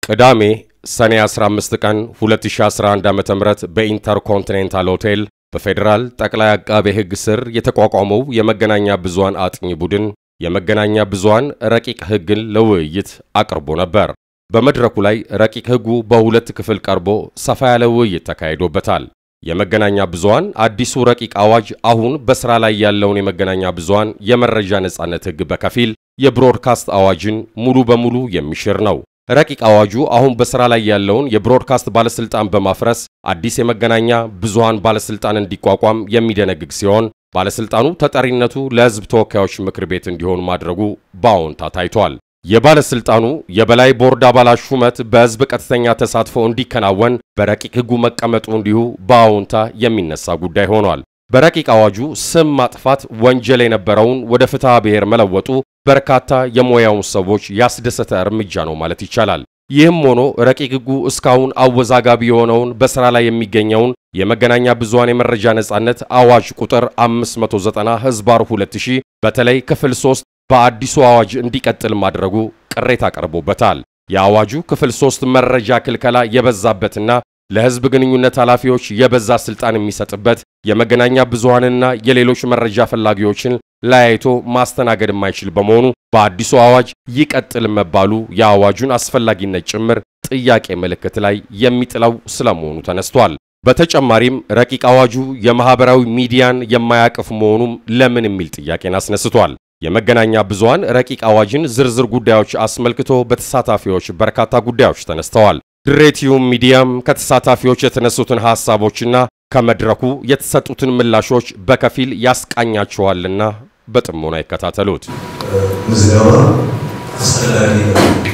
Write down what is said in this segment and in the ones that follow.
ቅዳሜ ሰኔ 15 ቀን 2011 ዓ.ም በኢንተርኮንቲኔንታል ሆቴል በፌዴራል ጠቅላይ አቃቤ ሕግ ስር የተቋቋመው የመገናኛ ብዙሃን አጥኚ ቡድን የመገናኛ ብዙሃን ረቂቅ ሕግን ለውይይት አቅርቦ ነበር። በመድረኩ ላይ ረቂቅ ሕጉ በሁለት ክፍል ቀርቦ ሰፋ ያለ ውይይት ተካሂዶበታል። የመገናኛ ብዙሃን አዲሱ ረቂቅ አዋጅ አሁን በሥራ ላይ ያለውን የመገናኛ ብዙሃን የመረጃ ነጻነት ሕግ በከፊል የብሮድካስት አዋጅን ሙሉ በሙሉ የሚሽር ነው። ረቂቅ አዋጁ አሁን በሥራ ላይ ያለውን የብሮድካስት ባለሥልጣን በማፍረስ አዲስ የመገናኛ ብዙሃን ባለሥልጣን እንዲቋቋም የሚደነግግ ሲሆን ባለሥልጣኑ ተጠሪነቱ ለሕዝብ ተወካዮች ምክር ቤት እንዲሆን ማድረጉ በአዎንታ ታይቷል። የባለሥልጣኑ የበላይ ቦርድ አባላት ሹመት በሕዝብ ቀጥተኛ ተሳትፎ እንዲከናወን በረቂቅ ሕጉ መቀመጡ እንዲሁ በአዎንታ የሚነሳ ጉዳይ ሆኗል። በረቂቅ አዋጁ ስም ማጥፋት ወንጀል የነበረውን ወደ ፍትሐ ብሔር መለወጡ በርካታ የሙያውን ሰዎች ያስደሰተ እርምጃ ነው ማለት ይቻላል። ይህም ሆኖ ረቂቅ ሕጉ እስካሁን አወዛጋቢ የሆነውን በሥራ ላይ የሚገኘውን የመገናኛ ብዙሃን የመረጃ ነጻነት አዋጅ ቁጥር 590 ሕዝባር 2000 በተለይ ክፍል 3 በአዲሱ አዋጅ እንዲቀጥል ማድረጉ ቅሬታ ቀርቦበታል። የአዋጁ ክፍል 3 መረጃ ክልከላ የበዛበትና ለሕዝብ ግንኙነት ኃላፊዎች የበዛ ስልጣን የሚሰጥበት የመገናኛ ብዙሃንና የሌሎች መረጃ ፈላጊዎችን ለያይቶ ማስተናገድ የማይችል በመሆኑ በአዲሱ አዋጅ ይቀጥል መባሉ የአዋጁን አስፈላጊነት ጭምር ጥያቄ ምልክት ላይ የሚጥለው ስለመሆኑ ተነስቷል። በተጨማሪም ረቂቅ አዋጁ የማህበራዊ ሚዲያን የማያቅፍ መሆኑም ለምን የሚል ጥያቄን አስነስቷል። የመገናኛ ብዙሃን ረቂቅ አዋጅን ዝርዝር ጉዳዮች አስመልክቶ በተሳታፊዎች በርካታ ጉዳዮች ተነስተዋል። ድሬቲዩብ ሚዲያም ከተሳታፊዎች የተነሱትን ሐሳቦችና ከመድረኩ የተሰጡትን ምላሾች በከፊል ያስቃኛቸዋልና በጥሞና ይከታተሉት። ምዝገባ አስፈላጊ ነው።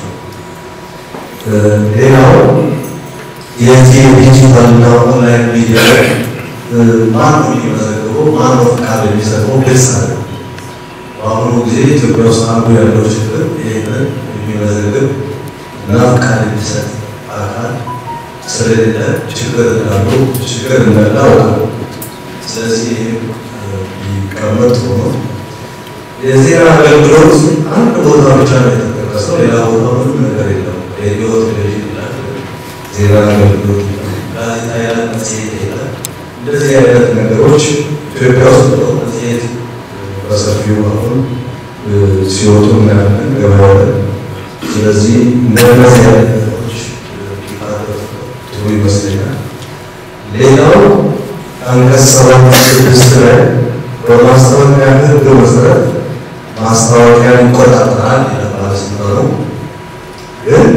ሌላው የዚህ ዲጂታልና ኦንላይን ሚዲያ ማን ነው የሚመዘግበው? ማን ነው ፈቃድ የሚሰጠው? ግልጽ አለ። በአሁኑ ጊዜ ኢትዮጵያ ውስጥ አንዱ ያለው ችግር ይህንን የሚመዘግብ እና ፈቃድ የሚሰጥ አካል ስለሌለ ችግር እንዳሉ ችግር እንዳለ አውቃለሁ። ስለዚህ ሊቀመጥ ሆኖ የዜና አገልግሎት አንድ ቦታ ብቻ ነው የተጠቀሰው። ሌላ ቦታ ምንም ነገር የለም። ሬዲዮ፣ ቴሌቪዥን ይላል፣ ዜና አገልግሎት ይላል፣ ጋዜጣ ይላል፣ መጽሔት ይላል። እንደዚህ አይነት ነገሮች ኢትዮጵያ ውስጥ ነው መጽሔት በሰፊው አሁን ሲወጡ እናያለን ገበያ ላይ። ስለዚህ እንደነዚህ አይነት ነገሮች ጥሩ ይመስለኛል። ሌላው አንቀጽ ሰባት ስድስት ላይ በማስታወቂያ ሕግ መሰረት ማስታወቂያን ይቆጣጠራል ይላል ባለስልጣኑ። ግን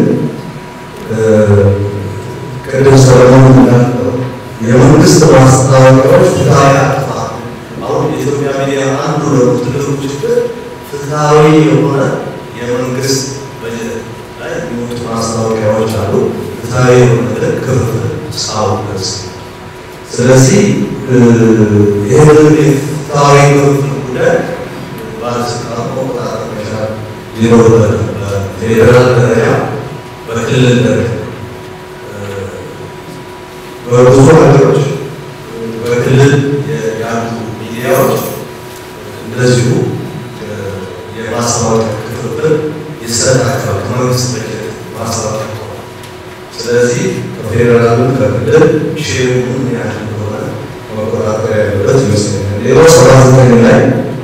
ቅድም ሰለሞን እንዳለው የመንግስት ማስታወቂያዎች ፍትሐዊ አጥፋት አሁን የኢትዮጵያ ሚዲያ አንዱ ደግሞ ትልቁ ችግር ፍትሐዊ የሆነ የመንግስት በጀት ላይ የሚወጡ ማስታወቂያዎች አሉ። ፍትሐዊ የሆነ ግን ክፍፍል እስካሁን ድረስ ስለዚህ ይህንን የፍትሐዊ ክፍፍል ጉዳይ ባለስልጣኑ መቆጣጠር መቻል ይኖርበታል። በፌዴራል ደረጃ፣ በክልል ደረጃ በብዙ ሀገሮች በክልል ያሉ ሚዲያዎች እንደዚሁ የማስታወቂያ ክፍፍል ይሰጣቸዋል ከመንግስት በጀት ማስታወቂያ ስለዚህ ከፌዴራልን ከክልል ሼሩ ምን ያህል እንደሆነ መቆጣጠር ያለበት ይመስለኛል። ሌላው ሰባ ዘጠኝ ላይ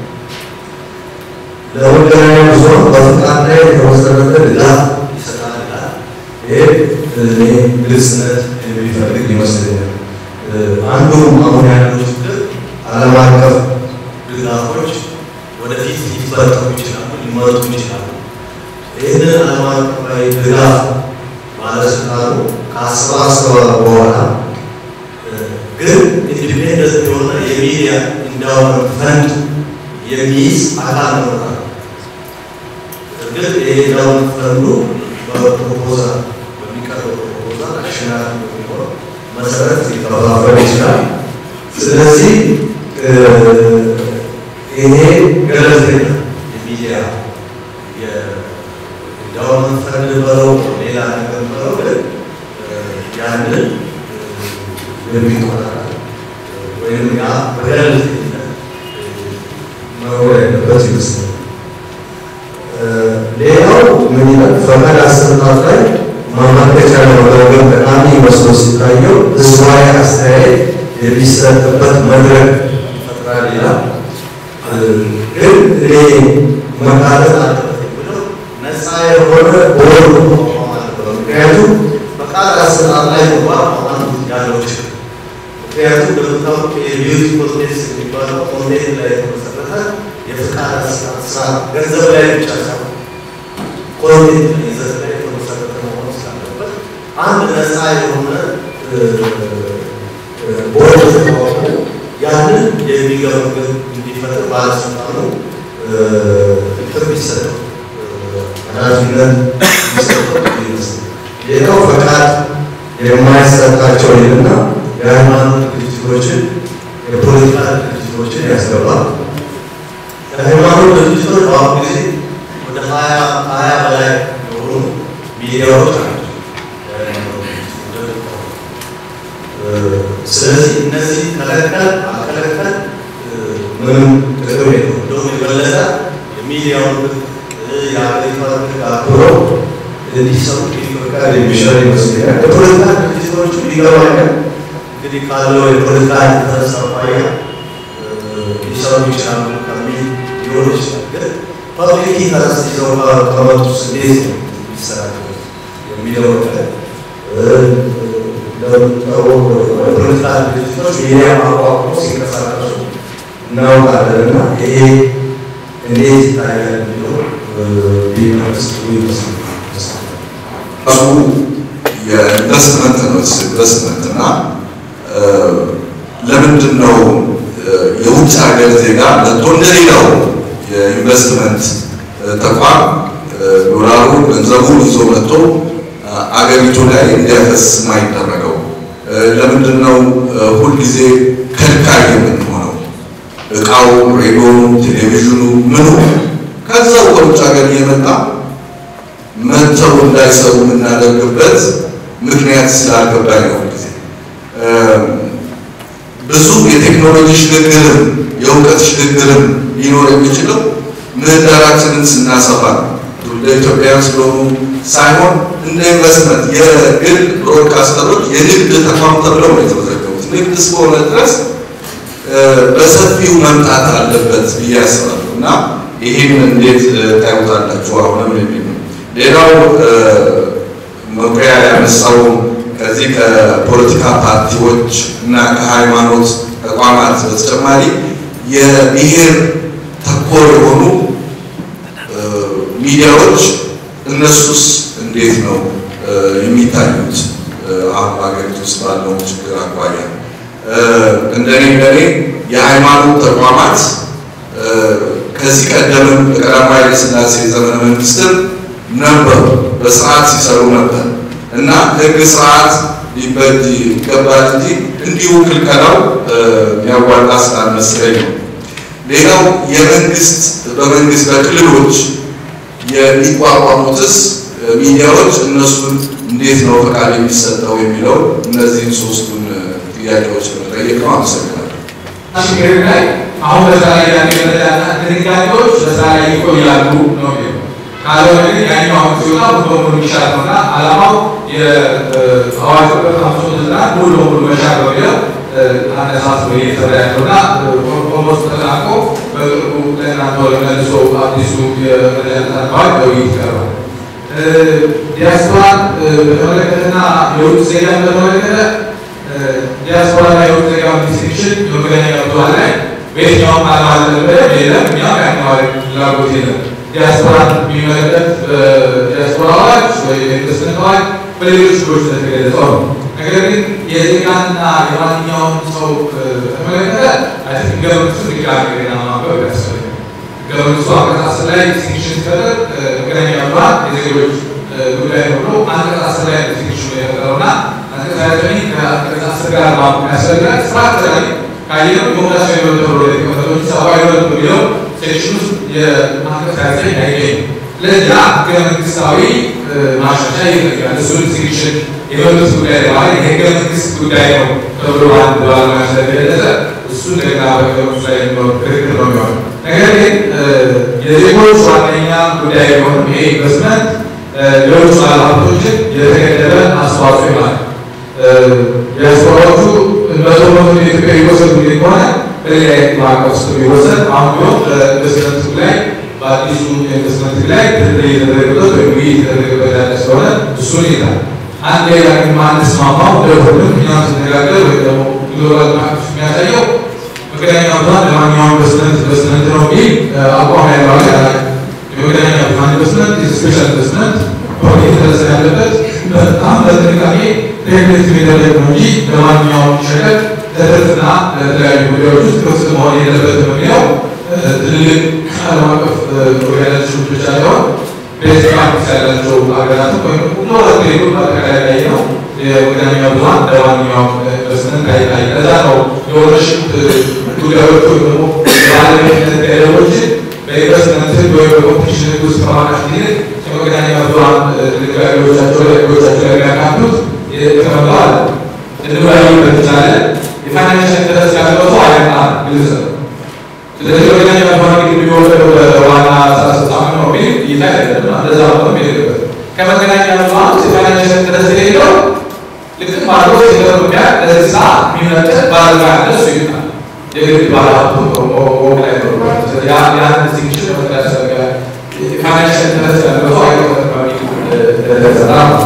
ለመገናኛ ብዙሃን በፍቃድ ላይ የተመሰረተ ድጋፍ ይሰጣል ይላል። ይሄ እኔ ግልጽነት የሚፈልግ ይመስለኛል። አንዱም አሁን ያለው ችግር ዓለም አቀፍ ድጋፎች ወደፊት ሊፈጠሩ ይችላሉ፣ ሊመጡ ይችላሉ። ይህንን ዓለም አቀፋዊ ድጋፍ ባለስልጣኑ ከአሰባሰበ በኋላ ግን ኢንዲፔንደንት የሆነ የሚዲያ ኢንዳውመንት ፈንድ የሚይዝ አካል ነው። እርግጥ ይሄ ኢንዳውመንት ፈንዱ በፕሮፖዛል በሚቀርበው ፕሮፖዛል አሸናፊ በሚሆን መሰረት ሊከፋፈል ይችላል። ስለዚህ ይሄ ገለልተኛ የሚዲያ የኢንዳውመንት ፈንድ በለው ሌላ ነገር በለው ግን ያንን የሚቆጣጠር ወይም ያ በገለልተኝነት መኖር ያለበት ይመስላል። ሌላው ምን ይላል? ፈቃድ አሰጣጥ ላይ ማመልከቻ ለመገምገም ጠቃሚ መስሎ ሲታየው ህዝባዊ አስተያየት የሚሰጥበት መድረክ ይፈጥራል ይላል። ግን እኔ መካተት አለበት ብለው ነፃ የሆነ ቦርድ መቋቋም አለበት። ምክንያቱም ፈቃድ አሰጣጥ ላይ እንኳን አሁን ያለው ችግር ምክንያቱም እንደምታውቁ የቢዩቲ ኮንቴንስ የሚባለው ኮንቴንት ላይ የተመሰረተ የፈቃድ አሰጣጥ ስራ ገንዘብ ላይ ብቻ ሳይሆን ኮንቴንት ይዘት ላይ የተመሰረተ መሆኑ ስላለበት አንድ ነፃ የሆነ ቦርድ ተቋቁሞ ያንን የሚገመግም እንዲፈጥር ባለስልጣኑ ምክር ቢሰጠው ኃላፊነት ቢሰጠው ይመስላል። ሌላው ፈቃድ የማይሰጣቸው ይልና የሃይማኖት ድርጅቶችን የፖለቲካ ድርጅቶችን ያስገባል። የሃይማኖት ድርጅቶች በአሁኑ ጊዜ ወደ ሀያ ሀያ በላይ የሆኑ ሚዲያዎች ናቸው። ስለዚህ እነዚህ ከለከል አከለከል ምንም ጥቅም የለውም። እንደውም የበለጠ የሚዲያውን የሀገሪቷን ሕግ አክብረው እንዲሰሩ ቢፈቀድ የሚሻል ይመስለኛል። የፖለቲካ ድርጅቶች ሊገባኛል እንግዲህ ካለው የፖለቲካ ኢንተረስ አኳያ ሊሰሩ ይችላሉ ከሚል ሊሆን ይችላል። ግን ፐብሊክ ኢንተረስት ይዘው ከመጡስ እንዴት ነው የሚሰራበት የሚለው ነገር እንደምታወቅ የፖለቲካ ድርጅቶች ሚዲያ ማቋቋም ሲንቀሳቀሱ እናውቃለን እና ይሄ እንዴት ይታያል የሚለው ቢመስ ይመስላል። እሱ የኢንቨስትመንት ነው። ኢንቨስትመንት እና ለምንድን ነው የውጭ ሀገር ዜጋ መጥቶ እንደሌላው የኢንቨስትመንት ተቋም ዶላሩ ገንዘቡን ይዞ መጥቶ አገሪቱ ላይ እንዲያፈስ የማይደረገው? ለምንድን ነው ሁልጊዜ ከልካይ የምንሆነው? እቃው፣ ሬዲዮ፣ ቴሌቪዥኑ ምኑ ከዛው ከውጭ ሀገር እየመጣ መጥተው እንዳይሰሩ የምናደርግበት ምክንያት ስላልገባኝ ነው። ጊዜ ብዙ የቴክኖሎጂ ሽግግርም የእውቀት ሽግግርም ሊኖር የሚችለው ምህዳራችንን ስናሰፋ ነው። ትውልደ ኢትዮጵያውያን ስለሆኑ ሳይሆን እንደ ኢንቨስትመንት የግል ብሮድካስተሮች የንግድ ተቋም ተብለው ነው የተመዘገቡት። ንግድ እስከሆነ ድረስ በሰፊው መምጣት አለበት ብዬ አስባለሁ እና ይህን እንዴት ታዩታላችሁ? አሁንም የሚል ነው። ሌላው መኩሪያ ያነሳው ከዚህ ከፖለቲካ ፓርቲዎች እና ከሃይማኖት ተቋማት በተጨማሪ የብሔር ተኮር የሆኑ ሚዲያዎች እነሱስ እንዴት ነው የሚታዩት? አሁን ሀገሪቱ ውስጥ ባለው ችግር አኳያ እንደኔ እንደኔ የሃይማኖት ተቋማት ከዚህ ቀደምም በቀዳማዊ ኃይለ ሥላሴ ዘመነ መንግስትም ነበሩ፣ በስርዓት ሲሰሩ ነበር እና ህግ ስርዓት ሊበጅ ይገባል እንጂ እንዲሁ ክልከላው የሚያዋጣ ስላልመሰለኝ ነው። ሌላው የመንግስት በመንግስት በክልሎች የሚቋቋሙትስ ሚዲያዎች እነሱን እንዴት ነው ፈቃድ የሚሰጠው የሚለው እነዚህን ሶስቱን ጥያቄዎች መጠየቅ ነው። አመሰግናለሁ። ችግር ላይ አሁን በዛ ላይ ያሉ የመረዳና ድንጋጌዎች በዛ ላይ ይቆያሉ ነው የሚለው። ካልሆነ ግን ያኛው አሁን ሲወጣ ሙሉ በሙሉ የሚሻል ነውና ዓላማው የአዋጅ ቁጥር ሀምሳ ዘጠና ሙሉ በሙሉ መሻር ነው የሚለው አነሳስሎ እየተሰራ ያለውና ኦልሞስት ተጠናቆ በቅርቡ ለእናንተ መልሶ አዲሱ የመረጃ አዋጅ በውይይት ይቀርባል። ዲያስፖራን በተመለከተና የውጭ ዜጋን በተመለከተ ዲያስፖራና የውጭ ዜጋ ዲስቲንክሽን የመገናኛ ብዙኃን ላይ በየትኛውም ዓለም አለ ብለን የለም። እኛም ያኛዋል ፍላጎት የለም። ዲያስፖራን የሚመለከት ዲያስፖራ አዋጅ ወይ የኢንቨስትመንት አዋጅ በሌሎች ህጎች እንደተገለጸው ነው። ነገር ግን የዜጋና የማንኛውም ሰው በተመለከተ አይ ህገ መንግስቱ ድጋሚ ገና ማንበብ ያስፈልጋል። ህገ መንግስቱ አንቀጽ አስር ላይ ዲስቲንክሽን ሲፈጥር መገናኛ ብዙኃን የዜጎች ጉዳይ ነው ብሎ አንቀጽ አስር ላይ ዲስቲንክሽኑ የፈጠረውና አንቀጽ ሀያ ዘጠኝ ከአንቀጽ አስር ጋር ማወቅ ያስፈልጋል። ስርዓት ላይ ካየነው ዲሞክራሲያዊ መብት ተብሎ የተቀመጠው እንጂ ሰብአዊ መብት በሚለው ሴክሽን ውስጥ የአንቀጽ ሀያ ዘጠኝ አይገኝም። ስለዚህ ያ ህገ መንግስታዊ ማሻሻያ ይፈልጋል። እሱን ሴክሽን የመብት ጉዳይ ማለት የህገ መንግስት ጉዳይ ነው ተብሎ አንድ ባለሙያ ስለገለጸ እሱ እንደገና በህገ መንግስት ላይ የሚኖር ክርክር ነው የሚሆነው። ነገር ግን የዜጎች ዋነኛ ጉዳይ ቢሆንም ይሄ ኢንቨስትመንት ሌሎች ባለሀብቶችን የተገደበ አስተዋጽኦ ይሆናል። ዲያስፖራዎቹ መቶ በመቶ የኢትዮጵያ ይወሰዱ ከሆነ በሌላ ማዕቀፍ ውስጥ የሚወሰድ አሁን ቢሆን በኢንቨስትመንት ላይ በአዲሱ ኢንቨስትመንት ላይ ድርድር የተደረገበት ወይም ውይይት የተደረገበት ያለ ስለሆነ እሱን ይላል። አንድ ሌላ ግን ማንስማማው ለሁሉም እኛም ስነጋገር ወይ ደግሞ ግሎባል ማዕቀፍ የሚያሳየው መገናኛ ብዙኃን ለማንኛውም ኢንቨስትመንት ኢንቨስትመንት ነው የሚል አቋም ያለው ሀገር አለ። የመገናኛ ብዙኃን ኢንቨስትመንት ስፔሻል ኢንቨስትመንት ፕሮጀክት የተደረሰ ያለበት በጣም በጥንቃቄ ሬግሌት የሚደረግ ነው እንጂ ለማንኛውም ሸቀጥ ለትርፍና ለተለያዩ ጉዳዮች ውስጥ ክፍት መሆን የለበትም የሚለው ትልልቅ ዓለም አቀፍ ኦርጋናይዜሽኖች ብቻ ሳይሆን ቤስት ፕራክቲስ ያላቸው ሀገራትም ወይም ኖረት ሌሉ በአጠቃላይ ላይ ነው የመገናኛ ብዙኃን ለማንኛውም ኢንቨስትመንት አይታይ። ለዛ ነው የኦነርሽፕ ጉዳዮች ወይም ደግሞ የባለቤትነት ገደቦችን በኢንቨስትመንት ወይም በኮምፒቲሽን ውስጥ ከማካት ይልቅ የመገናኛ ብዙኃን ድንጋጌዎቻቸው ላይ ህጎቻቸው ላይ የሚያካቱት የተቀመጠው አለ። እንወያይበት እንችላለን። የፋይናንሻል ኢንተረስት ያለው ሰው አይመጣም፣ ግልጽ ነው። ስለዚህ መገናኛ ብዙኃን ግን የሚወሰደው በዋና ስራ አስፈጻሚ ነው የሚል እይታ አይደለም። እንደዛ ነው የሚሄድበት ከመገናኛ ብዙኃን የፋይናንሻል ኢንተረስት የሌለው ልክ ማድሮ ኢትዮጵያ ለዚህ ሰዓት የሚመጥን ባለሙያ ያለ እሱ ይመጣል። የግድ ባለሀብቱ ወግ ላይ ነው። ያን ዲስቲንክሽን መፍጠር ያስፈልጋል። የፋይናንሻል ኢንተረስት ያለው ሰው አይቆጠርም በሚል ተሰራ ነው።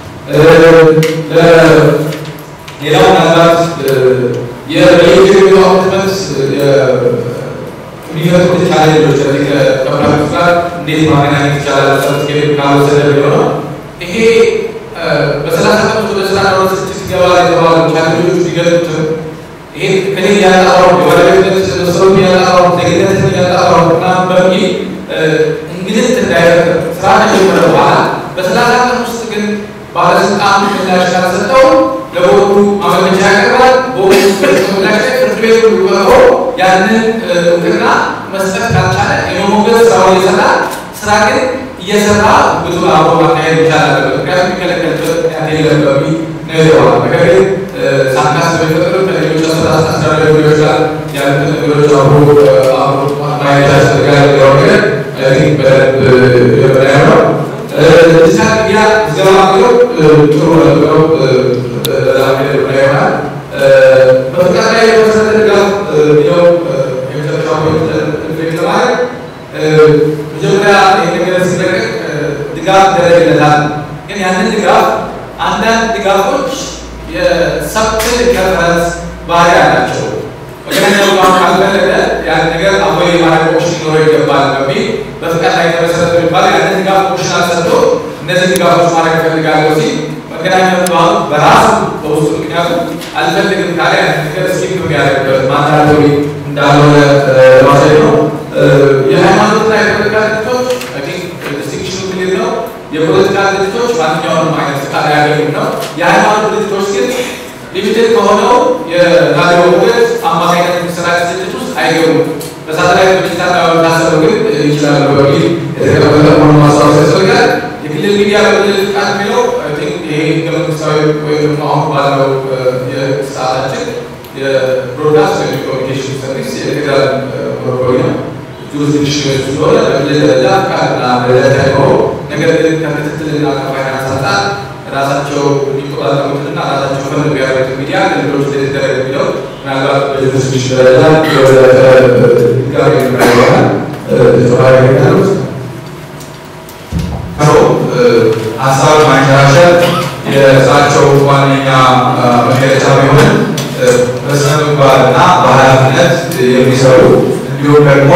ሌላው ምናልባት የኢትዮጵያ ኮሚትመንት የሚፈጥሩት ቻሌንጆች ከዚህ ከፕራክቲስ ጋር እንዴት ማገናኘት ይቻላል ሰርቲፊኬት ካልወሰደ የሚሆነው ይሄ በሰላሳ ቀን ውስጥ ወደ ስራ ለሆነ ስድስት ገባ የተባሉ ቻሌንጆች ቢገጡትም ይሄ ከኔ ያጣራው የባለቤትነት መስሎት ያጣራው ዜግነት ያጣራው ምናምን በሚል እንግልት እንዳይፈጥር ስራ ከጀመረ በኋላ በሰላሳ ቀን ውስጥ ግን ባለስልጣኑ ምላሽ ካልሰጠው ለቦርዱ ማመልከቻ ያቀርባል። ቦርዱ ምላሽ ላይ ፍርድ ቤቱ ቀርቦ ያንን እውቅና መስጠት ካልቻለ የመሞገዝ ስራውን እየሰራ ስራ ግን እየሰራ ብዙ አብሮ ማካሄድ ይቻላል። ምክንያቱም የሚከለከልበት ምክንያት የለም በሚል ነው የተባለው። ነገር ግን ሳናስብ የፈጠሩ ከሌሎች አስተዳደር ጉዳዮች ጋር ያሉትን ነገሮች አብሮ አብሮ ማየት ያስፈልጋል የሚለው ነገር በደንብ የምናየው ነው። ዲጂታል ሚዲያ ዘባ ብለው ጥሩ ነው በዛ ሚሄድ ብላ ይሆናል። በፍቃድ ላይ የተመሰረተ ድጋፍ የሚለው የመጨረሻው ፖይንት ለማድረግ መጀመሪያ ይህ ነገር ሲለቀቅ ድጋፍ ይደረግለታል። ግን ያንን ድጋፍ አንዳንድ ድጋፎች የሰብትል ሪፈረንስ ባህሪ አላቸው። መገናኛ ብዙኃን ካልፈለገ ያን ነገር አቦይ ማድረግ ኦፕሽን ሊኖረው ይገባል በሚል በፍቃድ ላይ የተመሰረተ የሚባል ያንን ድጋፍ ኦፕሽን አልሰጥቶ እነዚህ ድጋፎች ማድረግ እፈልጋለሁ ሲል መገናኛ ብዙኃን በራሱ በውስጡ ምክንያቱ አልፈልግም ካለ ያንን ነገር ስኪፕ የሚያደርግበት ማንዳቶሪ እንዳልሆነ ለማሳየት ነው። የሃይማኖትና የፖለቲካ ድርጅቶች ዲስቲንክሽኑ ክሊር ነው። የፖለቲካ ድርጅቶች ማንኛውንም አይነት ፍቃድ አያገኙም ነው። የሃይማኖት ድርጅቶች ግን ሊሚትድ ከሆነው የራዲዮ ሞገድ አማካኝነት የሚሰራጭ ድርጅት ውስጥ አይገቡም። በሳተላይት በዲጂታል ታሰሩ ግን ይችላሉ በሚል የተቀመጠ መሆኑ ማስታወስ ያስፈልጋል። የክልል ሚዲያ በክልል ፍቃድ የሚለው ይሄ ህገ መንግስታዊ ወይም ደግሞ አሁን ባለው የሰዓታችን የብሮድካስት ወይም ኮሚኒኬሽን ሰርቪስ የፌዴራል ሞኖፖሊ ነው። ጁሪስዲክሽን ስለሆነ በክልል ደረጃ ፍቃድና ደረጃ ሳይኖረው ነገር ግን ከክትትልና ከፋይናንስ አንጻር ራሳቸው የሚቆጣጠሩትና ራሳቸው ፈንድ ቢያደርጉት ሚዲያ ለሌሎች ሊደረግ የሚለው ምናልባት በጁሪስዲክሽን ደረጃ ድጋሚ ይሆናል ተጨማሪ ያሉት ሀሳብ ማንሸራሸር የእሳቸው ዋነኛ መገለጫ ቢሆንም በስነ ምግባርና በኃላፊነት የሚሰሩ እንዲሁም ደግሞ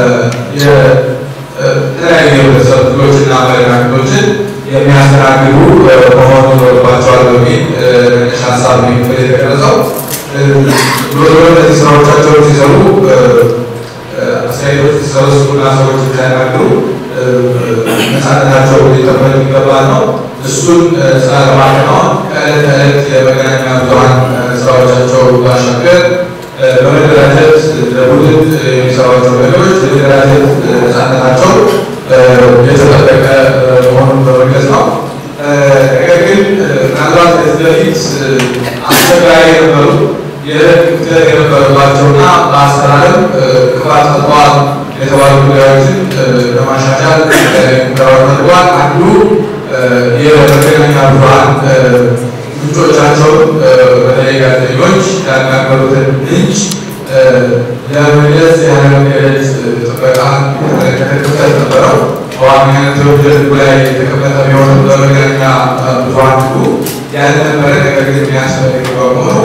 የተለያዩ የህብረተሰብ ክፍሎችና አመለካከቶችን የሚያስተናግዱ መሆኑ ይኖርባቸዋል በሚል መነሻ ሀሳብ የተገለጸው። ዞሮ ዞሮ እነዚህ ስራዎቻቸውን ሲሰሩ አስተያየቶች ሲሰበስቡና ሰዎች ሲያናግሩ ነፃነታቸው ሊጠበቅ ይገባል ነው። እሱን ስራ ለማከናወን ከዕለት ተዕለት የመገናኛ ብዙኃን ስራዎቻቸው ባሻገር በመደራጀት ለቡድን የሚሰሯቸው ነገሮች የመደራጀት ነፃነታቸው የተጠበቀ መሆኑን በመግለጽ ነው። ነገር ግን ምናልባት ከዚህ በፊት አስቸጋሪ የነበሩ የህግ ክፍተት የነበረባቸውና በአሰራርም ክፋት ፈጥረዋል የተባሉ ጉዳዮችን ለማሻሻል ሙከራዎች ተደርጓል። አንዱ የመገናኛ ብዙኃን ምንጮቻቸውን በተለይ ጋዜጠኞች ያናገሩትን ምንጭ ለመግለጽ ያለመገለጽ ጥበቃ የተመለከተ ክፍተት ነበረው። በዋናነት የወንጀል ሕጉ ላይ የተቀመጠ ቢሆንም በመገናኛ ብዙኃን ሕጉ ያልነበረ ነገር ግን የሚያስፈልግ በመሆኑ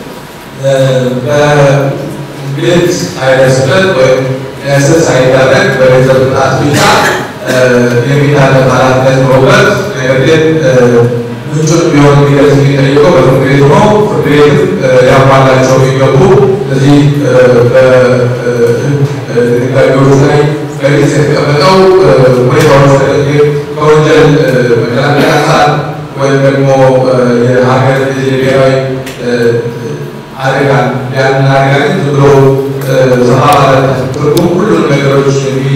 በግልጽ ሳይደርስበት ወይም ለእስር ሳይዳረግ በገንዘብ ቅጣት ብቻ የሚታለፍ ኃላፊነት መውሰድ ነገር ግን ምንጩን ቢሆን የሚገልጽ የሚጠይቀው በፍርድ ቤት ነው። ፍርድ ቤት ሊያሟላቸው የሚገቡ እዚህ በድንጋጌዎች ላይ በግልጽ የተቀመጠው ሁኔታዎች ከወንጀል መከላከያ አንጻር ወይም ደግሞ የሀገር ብሔራዊ አደጋን ያንን አደጋ ግን ዝም ብሎ ሰፋ ባለ ትርጉም ሁሉንም ነገሮች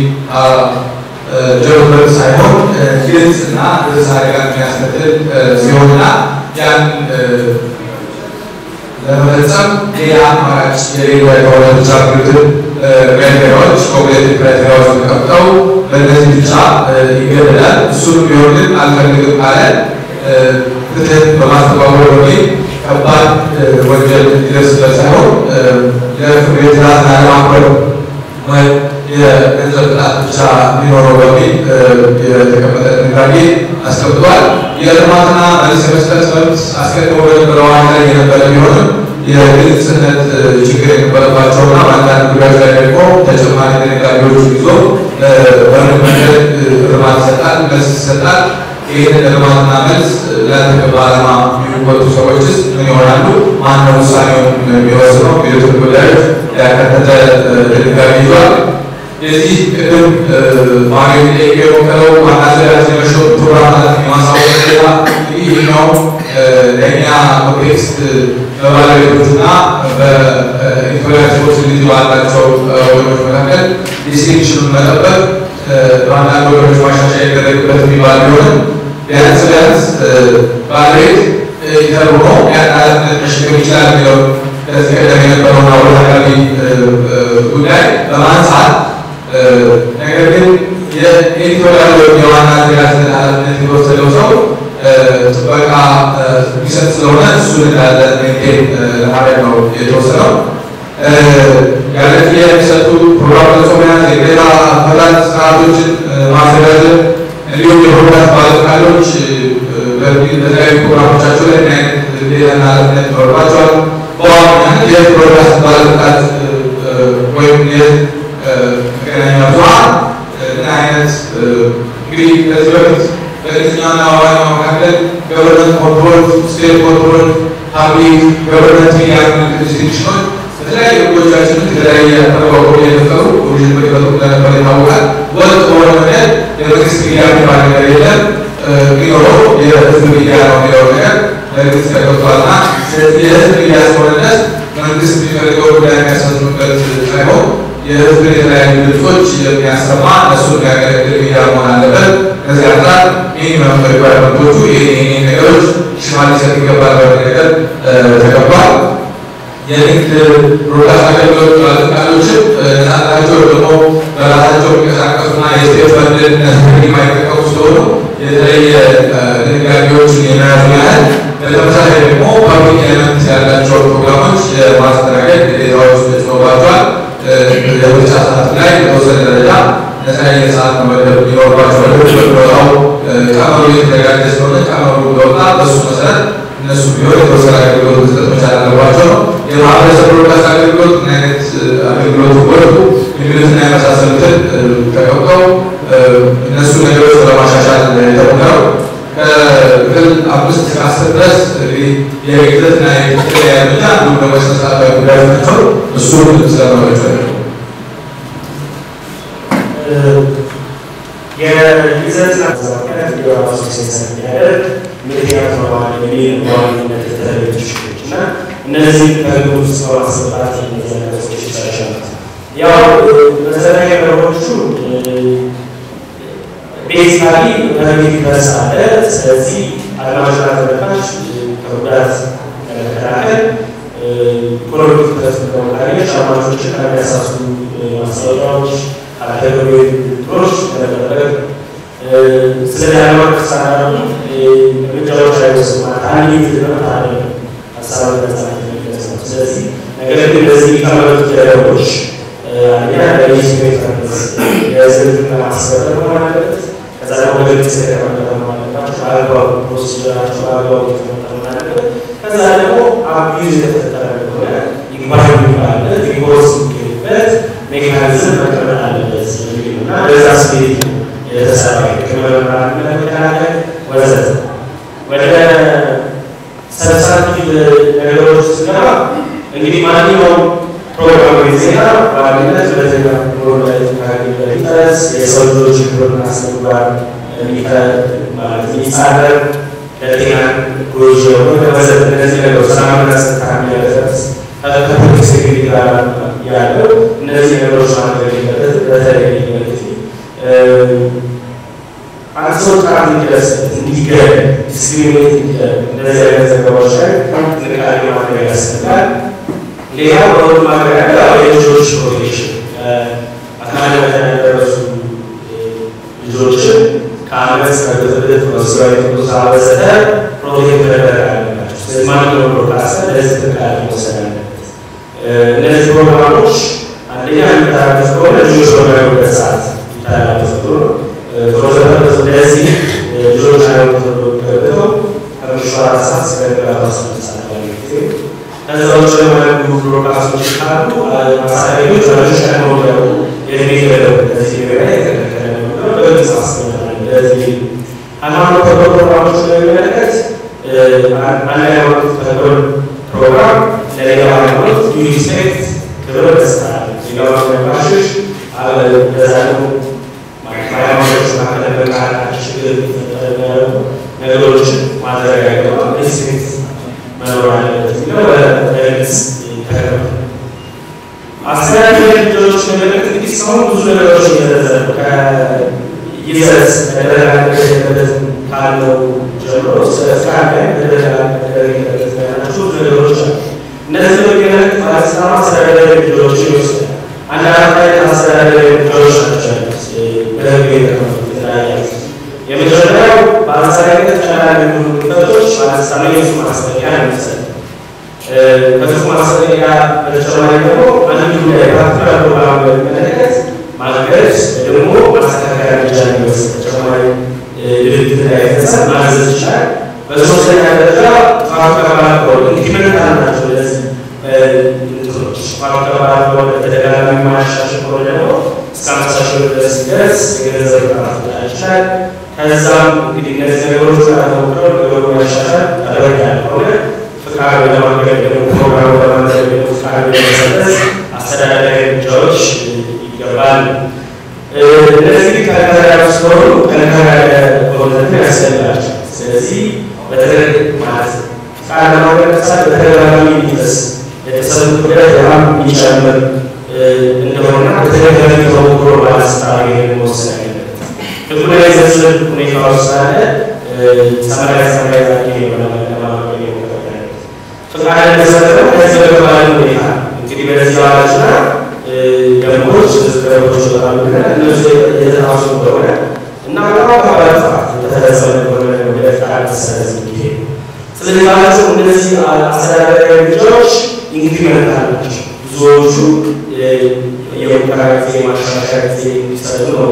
የሚጀምር ሳይሆን ግልጽ እና ግልጽ አደጋ የሚያስከትል ሲሆንና ያን ለመፈጸም ሌላ አማራጭ የሌላ የሆነ ብቻ ግትን ክራይቴሪያዎች ኮግኒቲቭ ክራይቴሪያዎች ተቀምጠው በእነዚህ ብቻ ይገደዳል። እሱም ቢሆን ግን አልፈልግም ካለ ፍትህን በማስተባበር በሚል ከባድ ወንጀል ሊደርስበት ሳይሆን የፍርድ ቤት ትዕዛዝን አለማክበር ወይም የገንዘብ ቅጣት ብቻ ሊኖረው በሚል የተቀመጠ ድንጋጌ አስቀምጧል። የልማትና መልስ የመስጠት መብት አስቀድሞ በነበረው አዋጅ ላይ የነበረ ቢሆንም የግልጽነት ችግር የነበረባቸውና በአንዳንድ ጉዳዮች ላይ ደግሞ ተጨማሪ ድንጋጌዎች ይዞ በምን መንገድ እርማት ይሰጣል፣ መልስ ይሰጣል። ይህንን እርማትና መልስ ለተገባ ዓላማ የሚወጡ ሰዎችስ ምን ይሆናሉ? ማነው ውሳኔውን የሚወስነው? የሚሉትን ጉዳዮች ያካተተ ድንጋጌ ይዟል። የዚህ ቅድም ማሪ ጠይቅ የሞከረው ዋና ዘጋጅ የመሸጡ ፕሮግራም ኃላፊ የማሳወቅ ሌላ ይህኛው ለእኛ ኮንቴክስት በባለቤቶችና በኢትዮጵያ ሪስፖንሲቢሊቲ ባላቸው ወገኖች መካከል ዲስቲንክሽኑን መጠበቅ በአንዳንድ ወገኖች ማሻሻያ ይደረግበት የሚባል ቢሆንም ቢያንስ ቢያንስ ባለቤት ተርቦ ያን ኃላፊነት መሸከም ይችላል የሚለው ከዚህ ቀደም የነበረውን አወዛጋቢ ጉዳይ በማንሳት ነገር ግን የኤዲቶሪያል ወይም የዋና አዘጋጅነት ኃላፊነት የተወሰደው ሰው ጥበቃ የሚሰጥ ስለሆነ እሱን እንዳለ ሜንቴን ለማድረግ ነው የተወሰነው። ያለ ክፍያ የሚሰጡ ፕሮግራም ገጾ መያዝ፣ የግዴታ አፈታት ስርዓቶችን ማዘጋጀት እንዲሁም የፕሮግራም ባለፈቃዶች በተለያዩ ፕሮግራሞቻቸው ላይ ምን አይነት ግዴታና ኃላፊነት ይኖርባቸዋል። በዋናነት የፕሮግራም ባለፈቃድ ወይም የመገናኛ ብዙኃን ምን አይነት እንግዲህ ከዚህ በፊት በእንግሊዝኛና በአማርኛው መካከል ገቨርንመንት ኮንትሮል፣ ስቴት ኮንትሮል፣ ፓብሊክ ገቨርንመንት ሚዲያ ዲስቲንክሽኖች በተለያዩ ህጎቻችን የተለያየ አተረጓጎም የፈጠሩ ፕሮቪዥን በፈጠሩ እንደነበረ ይታወቃል። ወጥ በሆነ መንገድ የመንግስት ሚዲያ የሚባል ነገር የለም። ቢኖረው የህዝብ ሚዲያ ነው የሚለው ነገር መንግስት ተገብቷልና ስለዚህ የህዝብ ሚዲያ እስከሆነ ድረስ መንግስት የሚፈልገው ጉዳይ የሚያሳዝኑበት ሳይሆን የህዝብን የተለያዩ ድምፆች የሚያሰማ እነሱ የሚያገለግል ሚዲያ መሆን አለበት። ከዚህ አንጻር ሚኒመም ሪኳርመንቶቹ ይህ ነገሮች ሽፋን ሊሰጥ ይገባል በሚል ነገር ተገባል። የንግድ ብሮድካስት አገልግሎት ባለስልጣኖችም ነፃነታቸው ደግሞ በራሳቸው የሚንቀሳቀሱና የስቴት ፈንድን የማይጠቀሙ ስለሆኑ የተለየ ድንጋጌዎችን የመያዙ ያህል በተመሳሳይ ደግሞ ፐብሊክ ኤለመንት ያላቸው ፕሮግራሞች የማስተናገድ ግዴታዎች ተጭኖባቸዋል። የምርጫ ሰዓት ላይ በተወሰነ ደረጃ ነፃ የሰዓት መመደብ ይኖርባቸዋል። በሚወጣው ቀመሩ የተዘጋጀ ስለሆነ ቀመሩ በወጣ በሱ መሰረት እነሱ ቢሆን የተወሰነ አገልግሎት መስጠት መቻል አለባቸው ነው። የማህበረሰብ ብሮድካስት አገልግሎት ምን አይነት አገልግሎት ወጡ የሚሉትና የመሳሰሉትን ተቀምጠው እነሱ ነገሮች ለማሻሻል የተሞከረው ከክፍል አምስት እስከ አስር ድረስ እንግዲህ የግዘትና የክትትል ያሉና እንዲሁም ደግሞ የስነስርዓታዊ ጉዳዮች ናቸው። እሱን ስለመረቸው የይዘት ማዛባት ራሱ ሴንሰር የሚያደርግ ምክንያት በማለት የሚል በዋነኝነት የተለያዩ ችግሮች እና እነዚህ ከግብ ውስጥ በማስገባት እነዚህ ነገሮች ይሻሻሉት። ያው መሰረታዊ ነገሮቹ ቤዚካሊ በፊት ድረስ አለ። ስለዚህ አድማጭና ተመልካች ከጉዳት ለመከላከል ኢኮኖሚ ትኩረት በመቃኘት አድማጮችን ከሚያሳሱ ማስታወቂያዎች አካባቢ ጥሮች ለመጠበቅ ስለ ሃይማኖት ሳናሉ ነጻነት የሚገለጽ ነው። ስለዚህ ነገር ግን እነዚህ የሚቀመጡት ደረቦች አንደኛ ለሌጅስሌት ፐርፐዝ የህዝብን ለማስፈጠር መሆን አለበት። ከዛ ደግሞ በግልጽ የተቀመጠ መሆን አለባቸው። በአግባቡ ፕሮሲጀራቸው በአግባቡ የተቀመጠ መሆን አለበት። ከዛ ደግሞ አቢዩዝ የተፈጠረ ከሆነ ይግባኝ የሚባልበት ሪፖርት የሚገኝበት ሜካኒዝም መቀመጥ አለበት የሚል ነው እና በዛ ስፔት ነው የተሰራ የቅመመራን ለመከላከል ወዘተ ወደ ሰብሳቲቭ ነገሮች ስንገባ እንግዲህ ማንኛውም ፕሮግራም ዜና በዋናነት ሁለተኛ ኑሮ ላይ ኢንተረስ የሰው ልጆች ክብርና ስነምግባር ማለት የሚጻረር ለጤና ጎጂ የሆነ ወዘተ እነዚህ ነገሮች ሰላምና ጸጥታ የሚያደርስ ከፐብሊክ ሴኩሪቲ ጋር ያለው እነዚህ ነገሮች ማድረግ የለበትም። በተለይ መልክት አንድ ሰው ጥቃት እንዲደርስበት እንዲገደል ዲስክሪሚኔት እንዲደረግ እንደዚህ አይነት ዘገባዎች ላይ ጥንቃቄ ማድረግ ያስፈልጋል። ሌላ በሁሉም ሀገር ያለ የልጆች ፕሮቴክሽን አካል ያደረሱ ልጆችን ከአመፅ ከብጥብጥ በስራዊ ቁሳ ወዘተ ፕሮቴክት መደረግ አለባቸው። ስለዚህ ማንኛውም ብሮድካስተር ለዚህ ጥንቃቄ መውሰድ አለበት። እነዚህ ፕሮግራሞች አንደኛ የሚተላለፍ ከሆነ ልጆች በማይሆኑበት ሰዓት ይተላለፍ ጥሩ ነው። ፕሮቶኮል ለዚህ ልጆች አይሆኑ ተብሎ ገብተው ከምሽቱ አራት ሰዓት እስከ ንጋቱ አስራ ሁለት ሰዓት ባለው ጊዜ ከዛ ውጭ የማያሉ ብሮድካስቶች ካሉ ማሳያዎች ወላጆች ቀድመው እንዲያውቁ የእድሜ ገደብ ለዚህ ገበያ የተከለከለ ነው በግልጽ አስቀምጠናል። ለዚህ ሃይማኖት ተኮር ፕሮግራሞች በሚመለከት አንድ ሃይማኖት ተኮር ፕሮግራም ለሌላው ሃይማኖት ዩ ሪስፔክት ክብር መስጠት ሌላው ሃይማኖቶች በዛ ደግሞ ሃይማኖቶች መካከል በቃላት ችግር የሚፈጠር የሚያደርጉ ነገሮችን ማድረግ አይገባም። ሪስፔክት መኖር አለበት የሚለው በግልጽ ተቀምጧል። አስተዳደር ልጆች መመለከት እንግዲህ እስካሁን ብዙ ነገሮች እየተዘሩ ከይዘት መደረጋገጥ የለበትም ካለው ጀምሮ እስከ ፍቃድ ላይ መደረጋገጥ የለበት ያላቸው ብዙ ነገሮች አሉ። እነዚህ በሚመለከት ባለስልጣኑ አስተዳደር ልጆችን ይወስዳል። አንድ አራት አይነት አስተዳደር ልጆች ናቸው ያሉት በህግ የተቀመጡት የተለያዩ የመጀመሪያው በአንጻራዊነት ቀላል የሚሆኑ ግድፈቶች ባለስልጣኑ የሱ ማስጠንቀቂያ ነው የሚሰጥ ከሱ ማስጠንቀቂያ በተጨማሪ ደግሞ አንድ ጉዳይ ፓርቲኩላር ፕሮግራም በሚመለከት ማገድ ደግሞ ማስተካከያ እርምጃ እንዲወስድ ተጨማሪ ድርጊት እንዳይፈጸም ማዘዝ ይችላል። በሶስተኛ ደረጃ ጥፋቱ ከባድ ከሆነ ኢንዲፔንደንት ናቸው እነዚህ እንትኖች ጥፋቱ ከባድ ከሆነ በተደጋጋሚ ማሻሻል ከሆነ ደግሞ እስከ አምሳ ሺህ ብር ድረስ ሲደርስ የገንዘብ ቅጣት ሊጣል ይችላል። ከዛም እንግዲህ እነዚህ ነገሮች ጋር ተሞክረው ነገሩ ማሻሻል ተደረግ ያለ ከሆነ ፍቃድ ለማገድ ደግሞ ፕሮግራሙ ለማድረግ ደግሞ ፍቃድ ለመሰጠት አስተዳደራዊ እርምጃዎች ይገባል። እነዚህ ጠንከር ያሉ ስለሆኑ ጠንከር ያለ በእውነት ያስፈልጋቸው። ስለዚህ በተለይ ማለት ፍቃድ ለማገድ ለምሳሌ በተደጋጋሚ የሚደርስ የተሰሩ ጉዳት በጣም የሚጨምር እንደሆነና በተደጋጋሚ ተሞክሮ ባለስልጣኑ ይሄን መወሰን ያለበት ህጉ ላይ ዝርዝር ሁኔታዎች ስላለ ሰማያዊ ሰማያዊ ለማድረግ የሞከረ ፍቃድ እንደተሰጠው ከዚህ በተባለ ሁኔታ እንግዲህ በዚህ አዋጅና ደንቦች ደንቦች ይወጣሉ እነሱ የተጣሱ ከሆነ እና በጣም ከባድ ጥፋት የተፈጸመ ከሆነ ወደ ፍቃድ መሰረዝ የሚሄድ ስለዚህ ባላቸው እነዚህ አስተዳደራዊ እርምጃዎች ኢንክሪመንታል ናቸው። ብዙዎቹ የሙከራ ጊዜ ማሻሻያ ጊዜ እንዲሰጡ ነው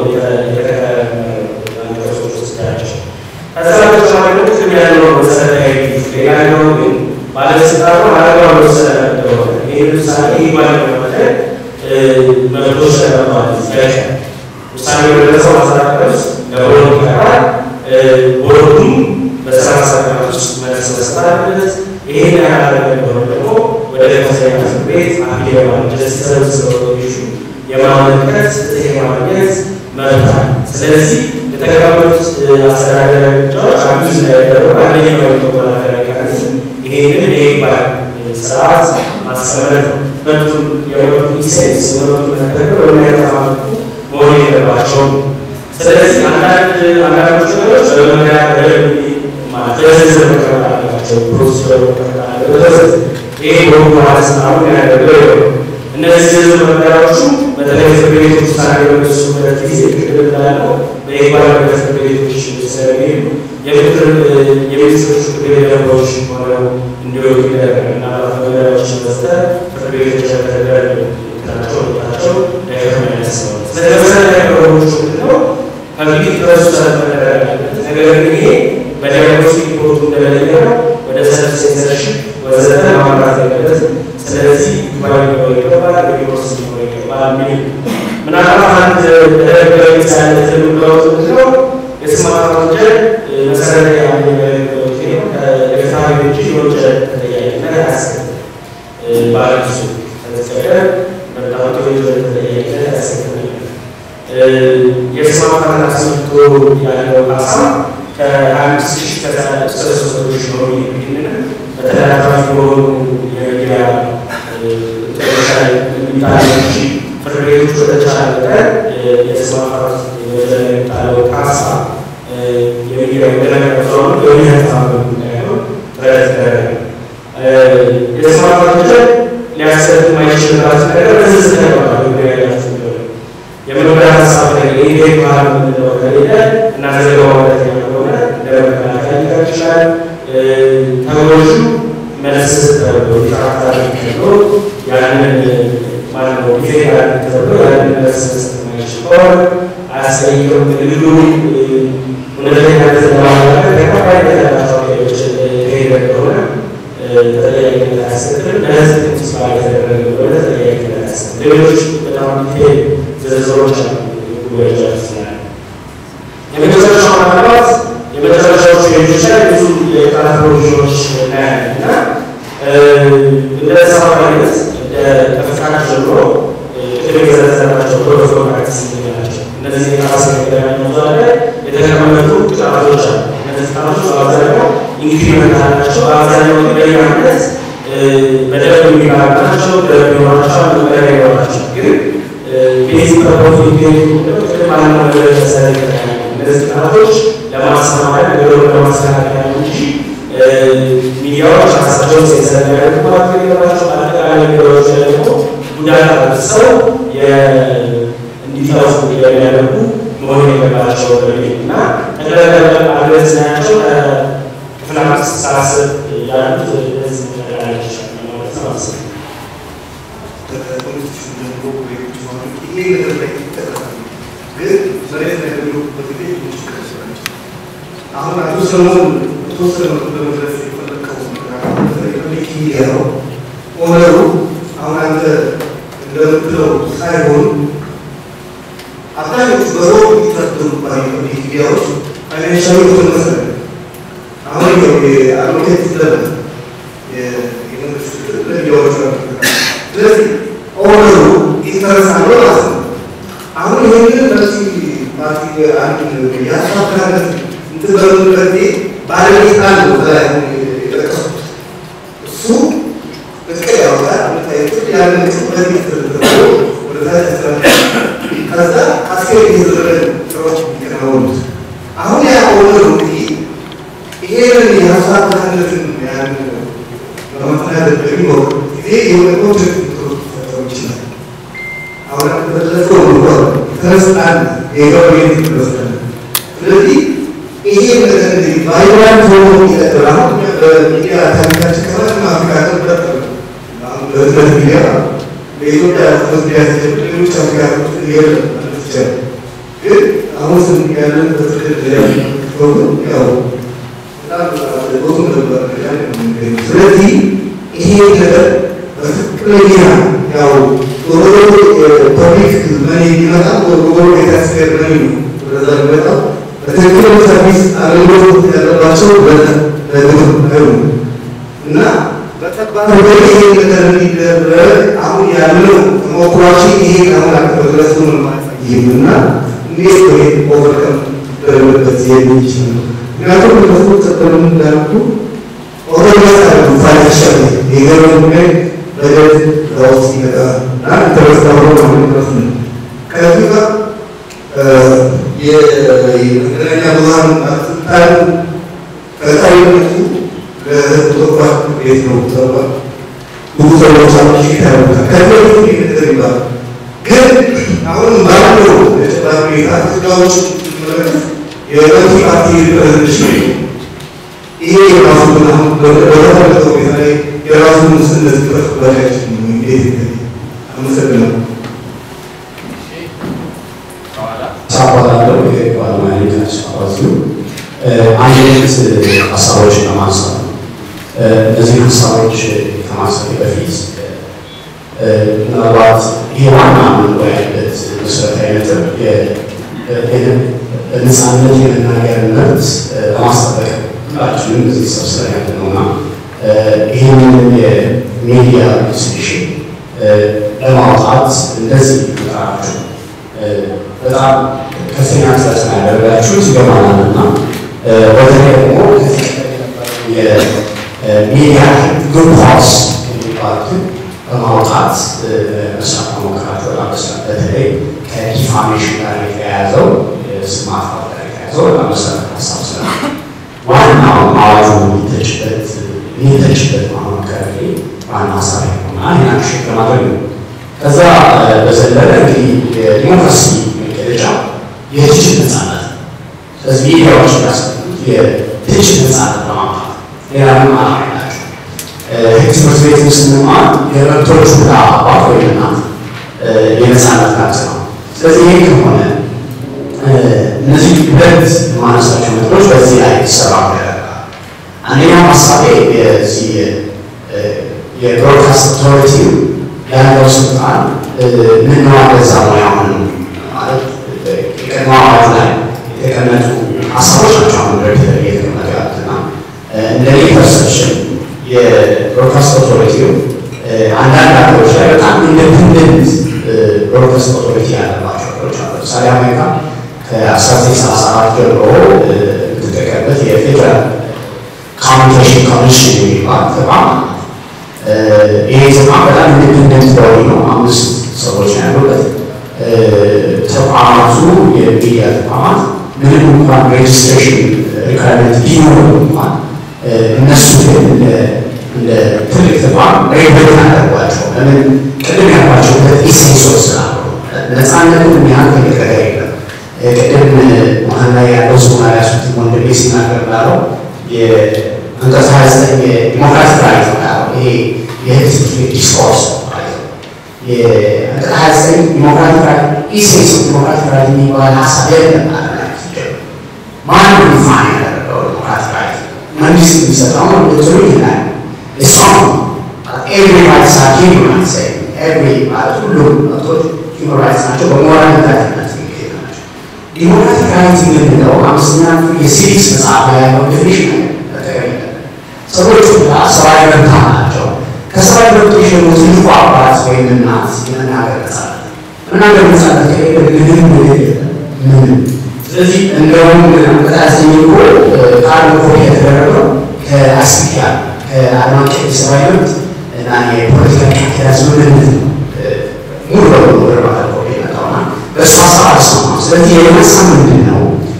የተከራከሩት ውስጥ ያቸው። ከዛ በተጨማሪ ደግሞ ቅድም ያለው መሰረታዊ ሌላኛው ግን ባለስልጣኑ አላግባብ መወሰን እንደሆነ ይህ ውሳኔ ይግባኝ በማድረግ መብቶች ተቀምጠዋል። ይፈቀ ውሳኔ በደረሰው ማስተካከል ውስጥ ለቦርዱ ይቀርባል። ቦርዱም በሰላሳ ቀናት ውስጥ መልስ መስጠት አለበት። ይሄን ያላደረገ እንደሆነ ደግሞ ወደ ከፍተኛ ፍርድ ቤት አፒል የማድረግ ጀስቲስ ሰርቪስ ኦቶሪቲ የማመልከት ፍትህ የማግኘት መብት አለ። ስለዚህ የተቀመጡት አስተዳደራዊ እርምጃዎች አቢዝ እንዳይደረጉ አንደኛው የመከላከያ ሜካኒዝም ይሄንን የይባል ስርዓት ማስቀመጥ ነው። መብቱን የመብቱ ኢሴንስ የመብቱ መተግበር በሚያጠፋ መልኩ መሆን የለባቸውም። ስለዚህ አንዳንድ አንዳንዶች ነገሮች በመመሪያ በደንብ ማለት በዝርዝር መቀመጥ አለባቸው። ፕሮሲጀር መቀመጥ አለበት። ይሄ በሁሉ ባለስልጣኑ ያደረገው ይሆ እነዚህ ዝርዝር መመሪያዎቹ በተለይ ፍርድ ቤቶች ውሳኔ በሚወስኑበት ጊዜ ቅድም እንዳለው በይግባኝ ወደ ፍርድ ቤቶች ስለሚሄዱ የምክር የሚኒስትሮች ምክር ቤት ደንቦች ሆነው እንዲወጡ ይደረጋል እና መመሪያዎችን መስጠት ፍርድ ቤቶች ያደረጋል ናቸው ወጣቸው ዳይሬክት ማይነስ ነው። ስለዚህ መሰረታዊ ነገሮች ምንድነው? ከፊት በሱ ሰት መደረግ አለበት። ነገር ግን ይሄ በዲያግኖስቲክ ሪፖርቱ እንደለየው ወደ ሰልፍ ሴንሰርሺፕ ወዘተ ማምራት የለበትም። ስለዚህ ጉባኤ ሊኖር ይገባል፣ ሪፖርት ሊኖር ይገባል የሚል ምናልባት አንድ በደረገ ምሳሌ የምንለውት ምንድነው የስም ማጥፋት ወንጀል መሰረታዊ አንድ ነገሮች ነው ከፍትሐ ውጭ የወንጀል ተጠያቂነት አያስከትልም። በአዲሱ ከተፈቀደ መታወቂ የወንጀል ተጠያቂነት አያስከትልም። የስም ማጥፋትን አስመልክቶ ያለው ሀሳብ ከአንድ ሺህ እስከ ሶስት መቶ ሺህ ነው። ይህንን በተደራራቢ በሆኑ የሚዲያ ጥሮች ላይ የሚጣለው እንጂ ፍርድ ቤቶች በተቻለ መጠን የስም ማጥፋት ወንጀል የሚጣለው ካሳ የሚዲያ የሚደረገው ስለሆነ የሚያስተባብር ጉዳይ ነው። ጥረት ይደረጋል። የስም ማጥፋት ወንጀል ሊያስከትል የማይችልባትን ነገር በዝርዝር ተቀምጧል። ጉዳይ ያላቸው የመኖሪያ ሀሳብ ላይ የኢዴት ባህል የምንለው ከሌለ እና ዘገባው እውነተኛ ከሆነ እንደ መከላከያ ሊቀር ይችላል። ተጎጁ መልስ ተብሎ ሊቃታ ተብሎ ያንን ማነው ጊዜ ያለ ተብሎ ያንን መልስ መስጠት የማይችል ከሆነ አያስጠይቅም። ንግዱ እውነተኛነት ለማረጋገጥ ተቀባይነት ያላቸው አካሄዶች ከሄደ ከሆነ ተጠያቂነት አያስከትልም። ለህዝብ ተስፋ የተደረገ ከሆነ ተጠያቂነት አያስከትልም። ሌሎች በጣም ዲቴል ዝርዝሮች አሉ ጉባኤዎች ስላለ የመጨረሻው ምናልባት የመጨረሻዎቹ ፔጆች ላይ ብዙ የቃላት ፕሮቪዥኖች እናያለን እና እንደ ሰባ አይነት እንደ ከፍቃድ ጀምሮ ቅድም የዘረዘርናቸው ኮድ ኦፍ ፕራክቲስ ናቸው። እነዚህ የቃላት መገናኛ ብዙኃን ላይ የተቀመጡ ቅጣቶች አሉ። እነዚህ ቅጣቶች በአብዛኛው ኢንክሪመንት አላቸው። በአብዛኛው በየአመት በደንብ የሚባሉ ናቸው። ደንብ ይኖራቸዋል፣ መመሪያ ይኖራቸዋል ግን ቤዚክ ፐርፖዝ የሚገኙ ቅድም ባለው ነገር መሰረት እነዚህ ጥናቶች ለማስተማሪያ ነገሩን ለማስተካከያ ነው እንጂ ሚዲያዎች ራሳቸውን ሴንሰር የሚያደርጉባት ነገራቸው አጠቃላይ ነገሮች ደግሞ ጉዳት አድርሰው እንዲጠፉ የሚያደርጉ መሆን የለባቸው በሚል እና ጠቅላላ አድረስ ናቸው ክፍል አምስት ሳስብ ያሉት እነዚህ ጠቅላላዎች ማለት ነው። ከፖለቲክስ ጀምሮ ቤቶች ማለት ይሄ ነገር ላይ ይጠቀሳል። ግን መሬት ላይ በሚወጡበት ጊዜ ብዙ ችግር ናቸው። አሁን አቶ ሰሞን ተወሰነ ለመድረስ የፈለቀው ፐብሊክ ሚዲያ ነው። ኦነሩ አሁን አንተ እንደምትለው ሳይሆን አብዛኞቹ በሮ የሚጠቀሙ ፐብሊክ ሚዲያዎች ፋይናንሻዊ ተመሰለ አሁን የአድቮኬት ለበ የመንግስት ሚዲያዎች ስለዚህ ኦነሩ ኢንተረስት አለው ማለት ነው። አሁን ይህንን በዚህ ፓርቲ አንድ ያሳካለት እንትን በምንበት ባለቤት አለው በላይ የጠቀሱት እሱ እቅድ ያወጣል። ምታይቱት ያንን እቅድ በዚህ ተደርጎ ወደ ታች ያስተላልፋል። ከዛ ካስኬድ የተደረገ ስራዎች የሚከናወኑት አሁን ያ ኦነሩ እንግዲህ ይሄንን ያሳካለትን ያንን በመተናደድ በሚኖር ጊዜ የሆነ ኮንትሪክት ሊፈጠሩ ይችላል። አሁን በተለፈው እንኳን ተነስጣን የገቨርሜንት ይመስላል። ስለዚህ ይሄ ነገር እንግዲህ ባይብራን ሆኖ ይቀጥል። አሁን በሚዲያ ታሪካችን ከማንም አፍሪካ ነበረ አሁን በህዝበት ሚዲያ በኢትዮጵያ ህዝበት ሚዲያ ሲጀምር ሌሎች አፍሪካ የለም ማለት ይቻላል። ግን አሁን ስን ያለን በትክክል ያው በጣም ብዙ ነበር። ስለዚህ ይሄ ነገር በትክክለኛ ያው ወደ ፐብሊክ መኒ የሚመጣ ወደ የታክስፔር መኒ ነው ወደዛ የሚመጣው በትክክል ሰርቪስ አገልግሎት ያለባቸው ለግብር አይሆኑ እና በተግባር ይሄ ነገር እንዲደረግ አሁን ያለው ተሞክሯችን ይሄ አሁን አቅበድረስ ሆነ ይህም እና እንዴት ነው ይሄ ኦቨርከም ደረበበት የሚችል ነው ምክንያቱም እነሱ ቀደም እንዳልኩ ኦርቶዶክስ አሉ ፋይናንሻል የገበያ ጉዳይ በደት ለውስጥ ይመጣል እና ኢንተረስት አብሮ ማመልከት ነው። ከዚህ ጋር የመገናኛ ብዙኃን ባለስልጣን ቀጣይነቱ ለህዝብ ተቋም ቤት ነው ተብሏል። ብዙ ሰዎች አፕሊኬት ያደርጉታል። ከዚህ በፊት ይህ ነገር ይባላል። ግን አሁን ባለው የተጨባጭ ሁኔታ ስጋዎች መለከት የመልቲ ፓርቲ ሪፕሬዘንቴሽን ይሄ የራሱ አሁን በተመለከተው ሁኔታ ላይ የራሱን እነዚህ ጥረት ባላችን እንዴት አመሰግናለሁ። ሳባላለው ባለሙያ ናቸው። አንድ አይነት ሀሳቦችን ለማንሳት ነው። እነዚህ ሀሳቦች ከማንሳት በፊት ምናልባት ይህ ዋና የምንወያይበት መሰረታዊ ነጥብ ነፃነት የመናገር መብት ለማስጠበቅ ሁላችንም እዚህ ሰብስበን ያለ ነውና ይህንን የሚዲያ ኢንስቲትዩሽን ለማውጣት እንደዚህ መጣራችሁ በጣም ከፍተኛ ጥረት ነው ያደረጋችሁት ይገባናል እና በተለይ ደግሞ ከዚህ የሚዲያ ጉድ ፖሊሲ የሚባሉትን በማውጣት መስራት መሞከራቸው በጣም ደስ ይላል። በተለይ ከዲፋሜሽን ጋር የተያያዘው ስም ማጥፋት ጋር የተያያዘው በጣም መሰረታዊ ሀሳብ ስላለ ዋናው አዋጁ የሚተችበት የሚተችበት ማሆን ከረሌ ዋና ሀሳብ ነውና ይህን አክሽን ለማድረግ ነው። ከዛ በዘለለ እንግዲህ የዲሞክራሲ መገለጫ የትችት ነፃነት ነው። ስለዚህ ሚዲያዎች የሚያስፈልጉት የትችት ነፃነት ለማምጣት ሌላ ምንም ዓላማ የላቸው። ህግ ትምህርት ቤት ስንማር የመብቶች ሁላ አባት ወይም እናት የነፃነት መብት ነው። ስለዚህ ይህ ከሆነ እነዚህ ሁለት የማነሳቸው ነጥቦች በዚህ ላይ ይሰራ ያደርጋል። አንደኛው ሀሳቤ የዚህ የብሮድካስት ኦቶሪቲ ያለው ስልጣን ምነዋ ገዛ ሙያውን ማለት የቀድሞ አዋጅ ላይ የተቀመጡ ሀሳቦች ናቸው። አሁን በፊት እየተቀመጡ ያሉትና እንደኔ ፐርሰፕሽን የብሮድካስት ኦቶሪቲው አንዳንድ ሀገሮች ላይ በጣም ኢንዲፔንደንት ብሮድካስት ኦቶሪቲ ያለባቸው ሀገሮች አሉ። ለምሳሌ አሜሪካ ከ1934 ጀምሮ የምትጠቀምበት የፌዴራል ኮሚኒኬሽን ኮሚሽን የሚባል ተቋም ይሄ ተቋም በጣም ኢንዲፔንደንት ቦዲ ነው። አምስት ሰዎች ነው ያሉበት። ተቋማቱ የሚዲያ ተቋማት ምንም እንኳን ሬጅስትሬሽን ሪኳርመንት ቢኖሩ እንኳን እነሱ ግን እንደ ትልቅ ተቋም ሬጉሌት አደረጓቸው። ለምን ቅድም ያልኳቸው ሁለት ኢሴንሶች ስላሉ ነፃነቱን የሚያህል ትልቅ ነገር የለም። ቅድም መሀል ላይ ያለው ሰው ላይ ያሱት ወንድሜ ሲናገር እንዳለው የአንቀጽ ሀያ ዘጠኝ የዲሞክራቲክ ራይት ነው ያለው ይሄ የህዝብ ዲስኮርስ የአንቀጽ ሀያ ዘጠኝ ዲሞክራቲክ ራይት ኢሴንስ ዲሞክራቲክ ራይት የሚባል ሀሳብ የለም አለ ማንም ዲፋይን ያደረገው ዲሞክራቲክ ራይት መንግስት የሚሰጠው እንትኑ ይላል እሷም ኤቭሪ ራይትስ አር ሂውማን ራይትስ ኤቭሪ ማለት ሁሉም መብቶች ሂውማን ራይትስ ናቸው በሞራል ዳትነት የሚሄድ ናቸው ዲሞክራቲክ ራይት የምንለው አምስተኛ ክፍል የሲቪክስ መጽሐፍ ላይ ያለው ዴፊኒሽን መጠቀም ሰዎች ሁላ ሰብአዊ መብት አላቸው ከሰብአዊ መብቶች ደግሞ ትልቁ አባት ወይም እናት የመናገር ነጻነት መናገር ነጻነት ከሌለ ምንም ነገር የለም ምንም ስለዚህ እንደውም አንቀጣሰኝ እኮ ቃል ኮፒ የተደረገው ከአስፒያ ከዓለም አቀፍ የሰብአዊ መብት እና የፖለቲካ ቃል ስምምነት ነው ሙሉ በሙሉ ወደ ማለት ኮፒ የመጣውና በእሱ ሀሳብ አልሰማም። ስለዚህ የመሳ ምንድን ነው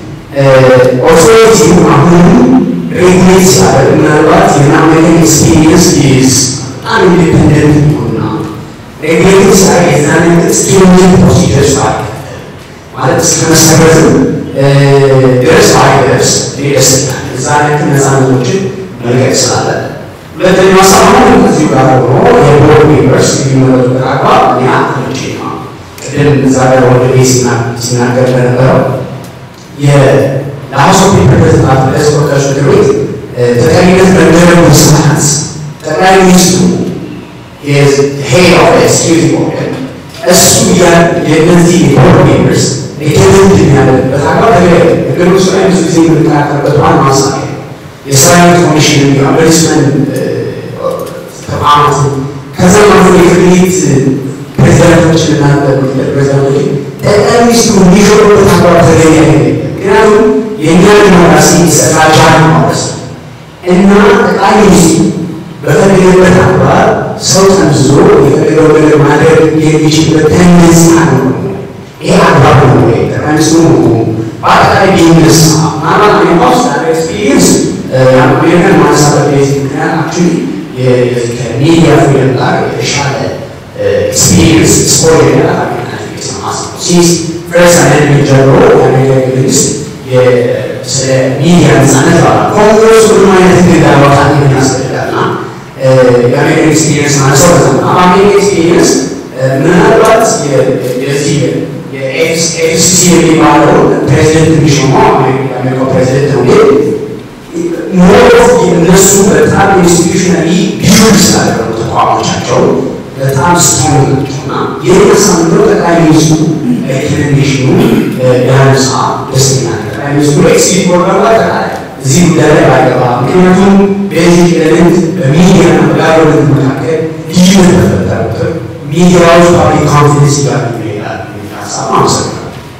ኦቶሪቲው አሁንም ሬጉሌት ሲያደርግ ምናልባት የአሜሪካን ኤክስፒሪየንስ ኢዝ በጣም ኢንዲፔንደንት ይሆንና ሬጉሌት ሲያደርግ የዛን ስትሪንጀንት ፕሮሲጀርስ አለ ማለት እስከ መሰረትም ድረስ ባይደርስ ደስ ይላል። እዛ ልክ ነፃነቶችን መልቀቅ ስላለ ሁለተኛው ሀሳብ ደግሞ ከዚሁ ጋር ሆኖ የቦርድ ሜምበርስ የሚመረጡበት አግባብ እኛ ተመቼ ነው። ቅድም እዛ ጋር ወደ ቤት ሲናገር እንደነበረው የሀውስ ኦፍ ሪፕሬዘንታቲቭ ለህዝብ ተወካዮች ምክር ቤት ተጠሪነት መደረጉ ስርዓት ጠቅላይ ሚኒስትሩ ሄድ ኦፍ ኤክስኪዩቲቭ ኦርደር እሱ የእነዚህ የቦርድ ሜምበርስ ሪከመንድ የሚያደርግበት አግባብ ተገቢ ህገ መንግስቱ ላይ ብዙ ጊዜ የምንከራከርበት ዋና ሀሳብ የሰራዊት ኮሚሽን የኦምቡድስመን ተቋማትን ከዛም አልፎ የፍርድ ቤት ፕሬዚዳንቶችን እና ፕሬዚዳንቶችን ጠቅላይ ሚኒስትሩ እንዲሾሩበት አግባብ ተገቢ አይደለም። ምክንያቱም የእኛ ዲሞክራሲ ፍራጃይል ማለት ነው እና ጠቅላይ ሚኒስትሩ በፈለገበት አግባብ ሰው ጠምዝዞ የፈለገው ነገር ማድረግ የሚችልበት ተንደንሲ አለው። ይሄ አግባብ ነው ወይ? ጠቅላይ ሚኒስትሩ በአጠቃላይ ቢዝነስ ምናልባት አሜሪካ ውስጥ ያለ ኤክስፒሪየንስ አሜሪካን ማነሳበት ቤዚክ ምክንያት አክቹዋሊ ከሚዲያ ፍሪደም ጋር የተሻለ ኤክስፒሪየንስ ስፖር ያለ አሜሪካ ቤት ነው ማስበው ሲስ ፈርስት አሜሪካን ጀምሮ የአሜሪካ መንግስት ስለ ሚዲያ ነፃነት ባላ ኮንግረሱ ምንም አይነት ህግ እንዳያወጣ ምን ያስፈልጋል እና የአሜሪካን ኤክስፒሪየንስ ማለት ሰው በዛ ነው። አሜሪካን ኤክስፒሪየንስ ምናልባት የዚህ የኤፍሲሲ የሚባለው ፕሬዚደንት የሚሾመው የአሜሪካው ፕሬዚደንት ነው ግን ሞሮፍ እነሱ በጣም ኢንስቲቱሽናሊ ቢውልድ ስላደረጉ ተቋሞቻቸው በጣም ስትሮንግ ናቸው እና የነሳ ምንድነው ጠቅላይ ሚኒስትሩ ቴሌቪዥኑ ያነሳ ደስተኛ ነው። ጠቅላይ ሚኒስትሩ ኤክሲት ፕሮግራም አጠቃላይ እዚህ ጉዳይ ላይ ባይገባ፣ ምክንያቱም ቤዚክ ኤሌመንት በሚዲያና በጋቨርመንት መካከል ልዩነት በፈጠረ ቁጥር ሚዲያዎች ፓብሊክ ኮንፊደንስ እያገኙ ይሄዳል የሚል ሀሳብ አመሰግናለሁ።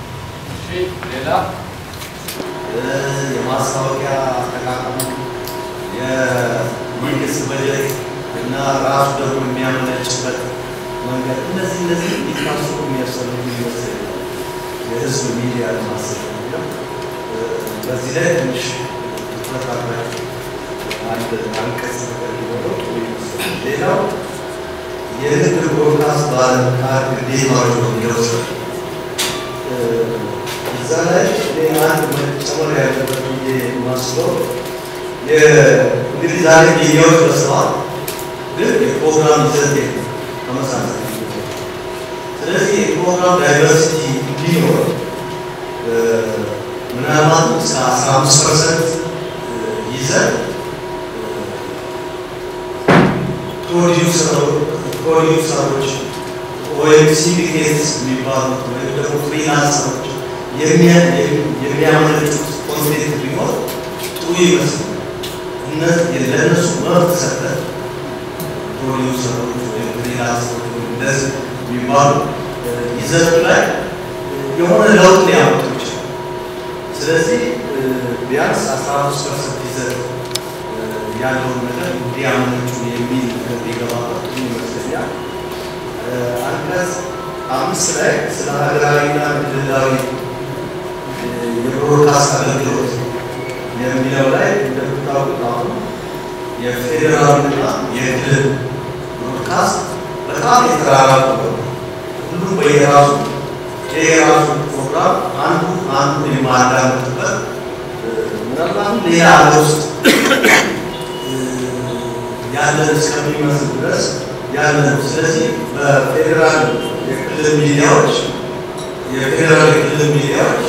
የማስታወቂያ አጠቃቀሙ የመንግስት በጀት እና ራሱ ደግሞ የሚያመነጭበት መንገድ እነዚህ እነዚህ ሊታሰቡ የሚያስፈልጉ ይመስለኛል። የህዝብ ሚዲያ ለማሰብ ነው። በዚህ ላይ ትንሽ ትኩረት አድርጋችሁ አንድ አንቀጽ ነገር ሊኖረው ጥሩ ይመስለኛል። ሌላው የንግድ ብሮድካስት ባለመካድ ግዴታዎች ነው የሚለው እዛ ላይ እኔ አንድ መጨመር ያለበት ብዬ የማስበው እንግዲህ ዛሬ ሚዲያዎች በዝተዋል፣ ግን የፕሮግራም ይዘት የለም ተመሳሳይ። ስለዚህ የፕሮግራም ዳይቨርሲቲ እንዲኖር ምናልባት እስከ አስራ አምስት ፐርሰንት ይዘን ፕሮዲውሰሮች ወይም ሲንዲኬትስ የሚባሉት ወይም ደግሞ ፍሪላንሰሮች የሚያመነጩት ኮንቴንት ቢኖር ጥሩ ይመስላል። ለእነሱ መብት ሰጠን ፕሮዲውሰሮች ወይም ፍሪላንሰሮች ወይም እንደዚህ የሚባሉ ይዘቱ ላይ የሆነ ለውጥ ሊያመጡ ይችላል። ስለዚህ ቢያንስ አስራ አምስት ፐርሰንት ይዘት ያለውን ነገር እንዲያመነጩ የሚል ነገር ሊገባበት ይመስለኛል። አንቀጽ አምስት ላይ ስለ ሀገራዊና ክልላዊ የብሮድካስት አገልግሎት የሚለው ላይ እንደምታውቁት አሁን የፌዴራልና የክልል ብሮድካስት በጣም የተራራቁ ሁሉም በየራሱ የራሱ ፕሮግራም አንዱ አንዱ የማዳመጥበት ምናልባትም ሌላ ሀገር ውስጥ ያለን እስከሚመስል ድረስ ያለ ነው። ስለዚህ በፌዴራል የክልል ሚዲያዎች የፌዴራል የክልል ሚዲያዎች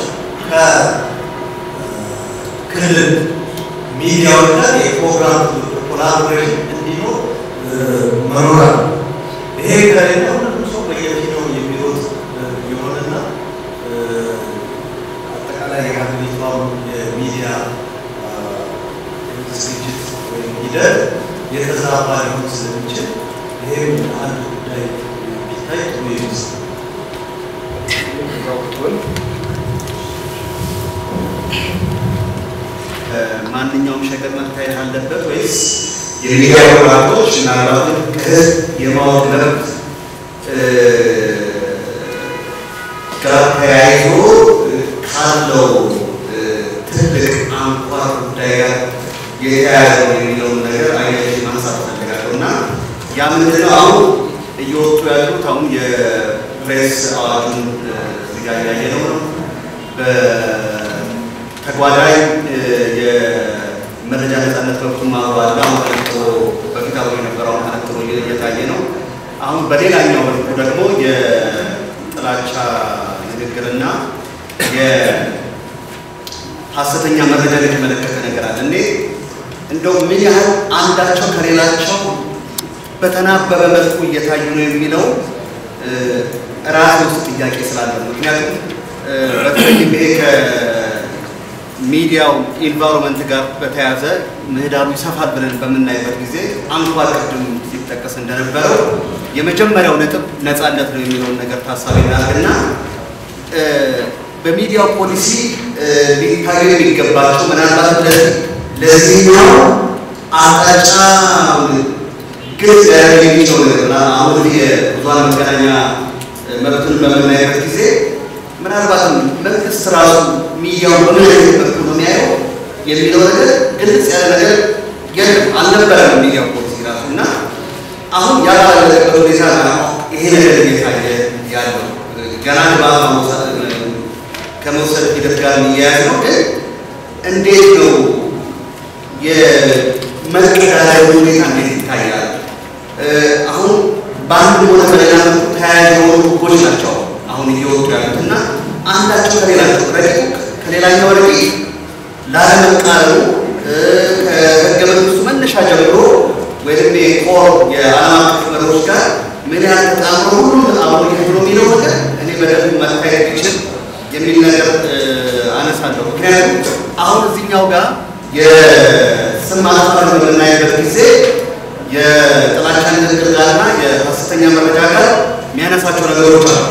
ከክልል ሚዲያዎች ጋር የፕሮግራም ኮላቦሬሽን እንዲኖር መኖር አለ። ይሄ ከሌለ ሁሉም ሰው በየፊናው የሚሮጥ የሆነና አጠቃላይ የሀገሪቷ የሚዲያ ዝግጅት ወይም ሂደት የተዛባ ሊሆን ስለሚችል ይሄም አንድ ጉዳይ ቢታይ ጥሩ ይመስላል። ማንኛውም ሸቀጥ መታየት አለበት ወይስ የሚዲያ ወራቶች ምናልባትም ከህዝብ የማወቅ መብት ጋር ተያይዞ ካለው ትልቅ አንኳር ጉዳይ ጋር የተያያዘ ነው የሚለውን ነገር አይነት ማንሳት ፈልጋለሁ እና ያ ምንድነው አሁን እየወጡ ያሉት አሁን የፕሬስ አዋጁን እዚህ ጋር እያየነው ነው። በተጓዳኝ የመረጃ ነጻነት መብቱን ማዋል አሁን ተነጥሮ በፊት አብሮ የነበረውን ተነጥሮ እየታየ ነው። አሁን በሌላኛው መልኩ ደግሞ የጥላቻ ንግግርና የሀሰተኛ መረጃ የተመለከተ ነገር አለ። እኔ እንደው ምን ያህል አንዳቸው ከሌላቸው በተናበበ መልኩ እየታዩ ነው የሚለው ራስ ውስጥ ጥያቄ ስላለ ነው። ምክንያቱም በተለይም ይሄ ከሚዲያው ኢንቫይሮንመንት ጋር በተያያዘ ምህዳሩ ይሰፋል ብለን በምናይበት ጊዜ አንኳር ቅድም ሲጠቀስ እንደነበረው የመጀመሪያው ነጥብ ነፃነት ነው የሚለውን ነገር ታሳቢ እናድርግና በሚዲያው ፖሊሲ ሊታዩ የሚገባቸው ምናልባት ለዚህኛው አቅጣጫ ግልጽ ሊያደርግ የሚችለው ነገር አሁን የብዙኃን መገናኛ መብትን በምናይበት ጊዜ ምናልባትም መንግስት ራሱ ሚዲያውን በምን አይነት መልኩ ነው የሚያየው የሚለው ነገር ግልጽ ያለ ነገር የለም፣ አልነበረም ሚዲያው ፖሊሲ ራሱ እና አሁን ያላለበት ሁኔታ ይሄ ነገር እየታየ ያለው ገና ግብአት ከመውሰድ ሂደት ጋር የሚያያዝ ነው። ግን እንዴት ነው የመቀዳደሩ ሁኔታ እንዴት ይታያል? አሁን በአንድ ሆነ በሌላ መልኩ ተያያዥ የሆኑ ህጎች ናቸው አሁን እየወጡ ያሉት እና አንዳቸው ከሌላቸው ረቂቁ ከሌላኛው ረቂቅ ላለመቃረኑ ከህገ መንግስቱ መነሻ ጀምሮ ወይም የኮር የዓለም አቀፍ መርሆች ጋር ምን ያህል ተጣምሮ ሁሉም አብሮ ይሄድ ነው የሚለው ነገር እኔ በደንብ መታየት ቢችል የሚል ነገር አነሳለሁ። ምክንያቱም አሁን እዚህኛው ጋር የስም ማጥፋት በምናይበት ጊዜ የጥላቻ ንግግር ጋርና የሀሰተኛ መረጃ ጋር የሚያነሳቸው ነገሮች አሉ።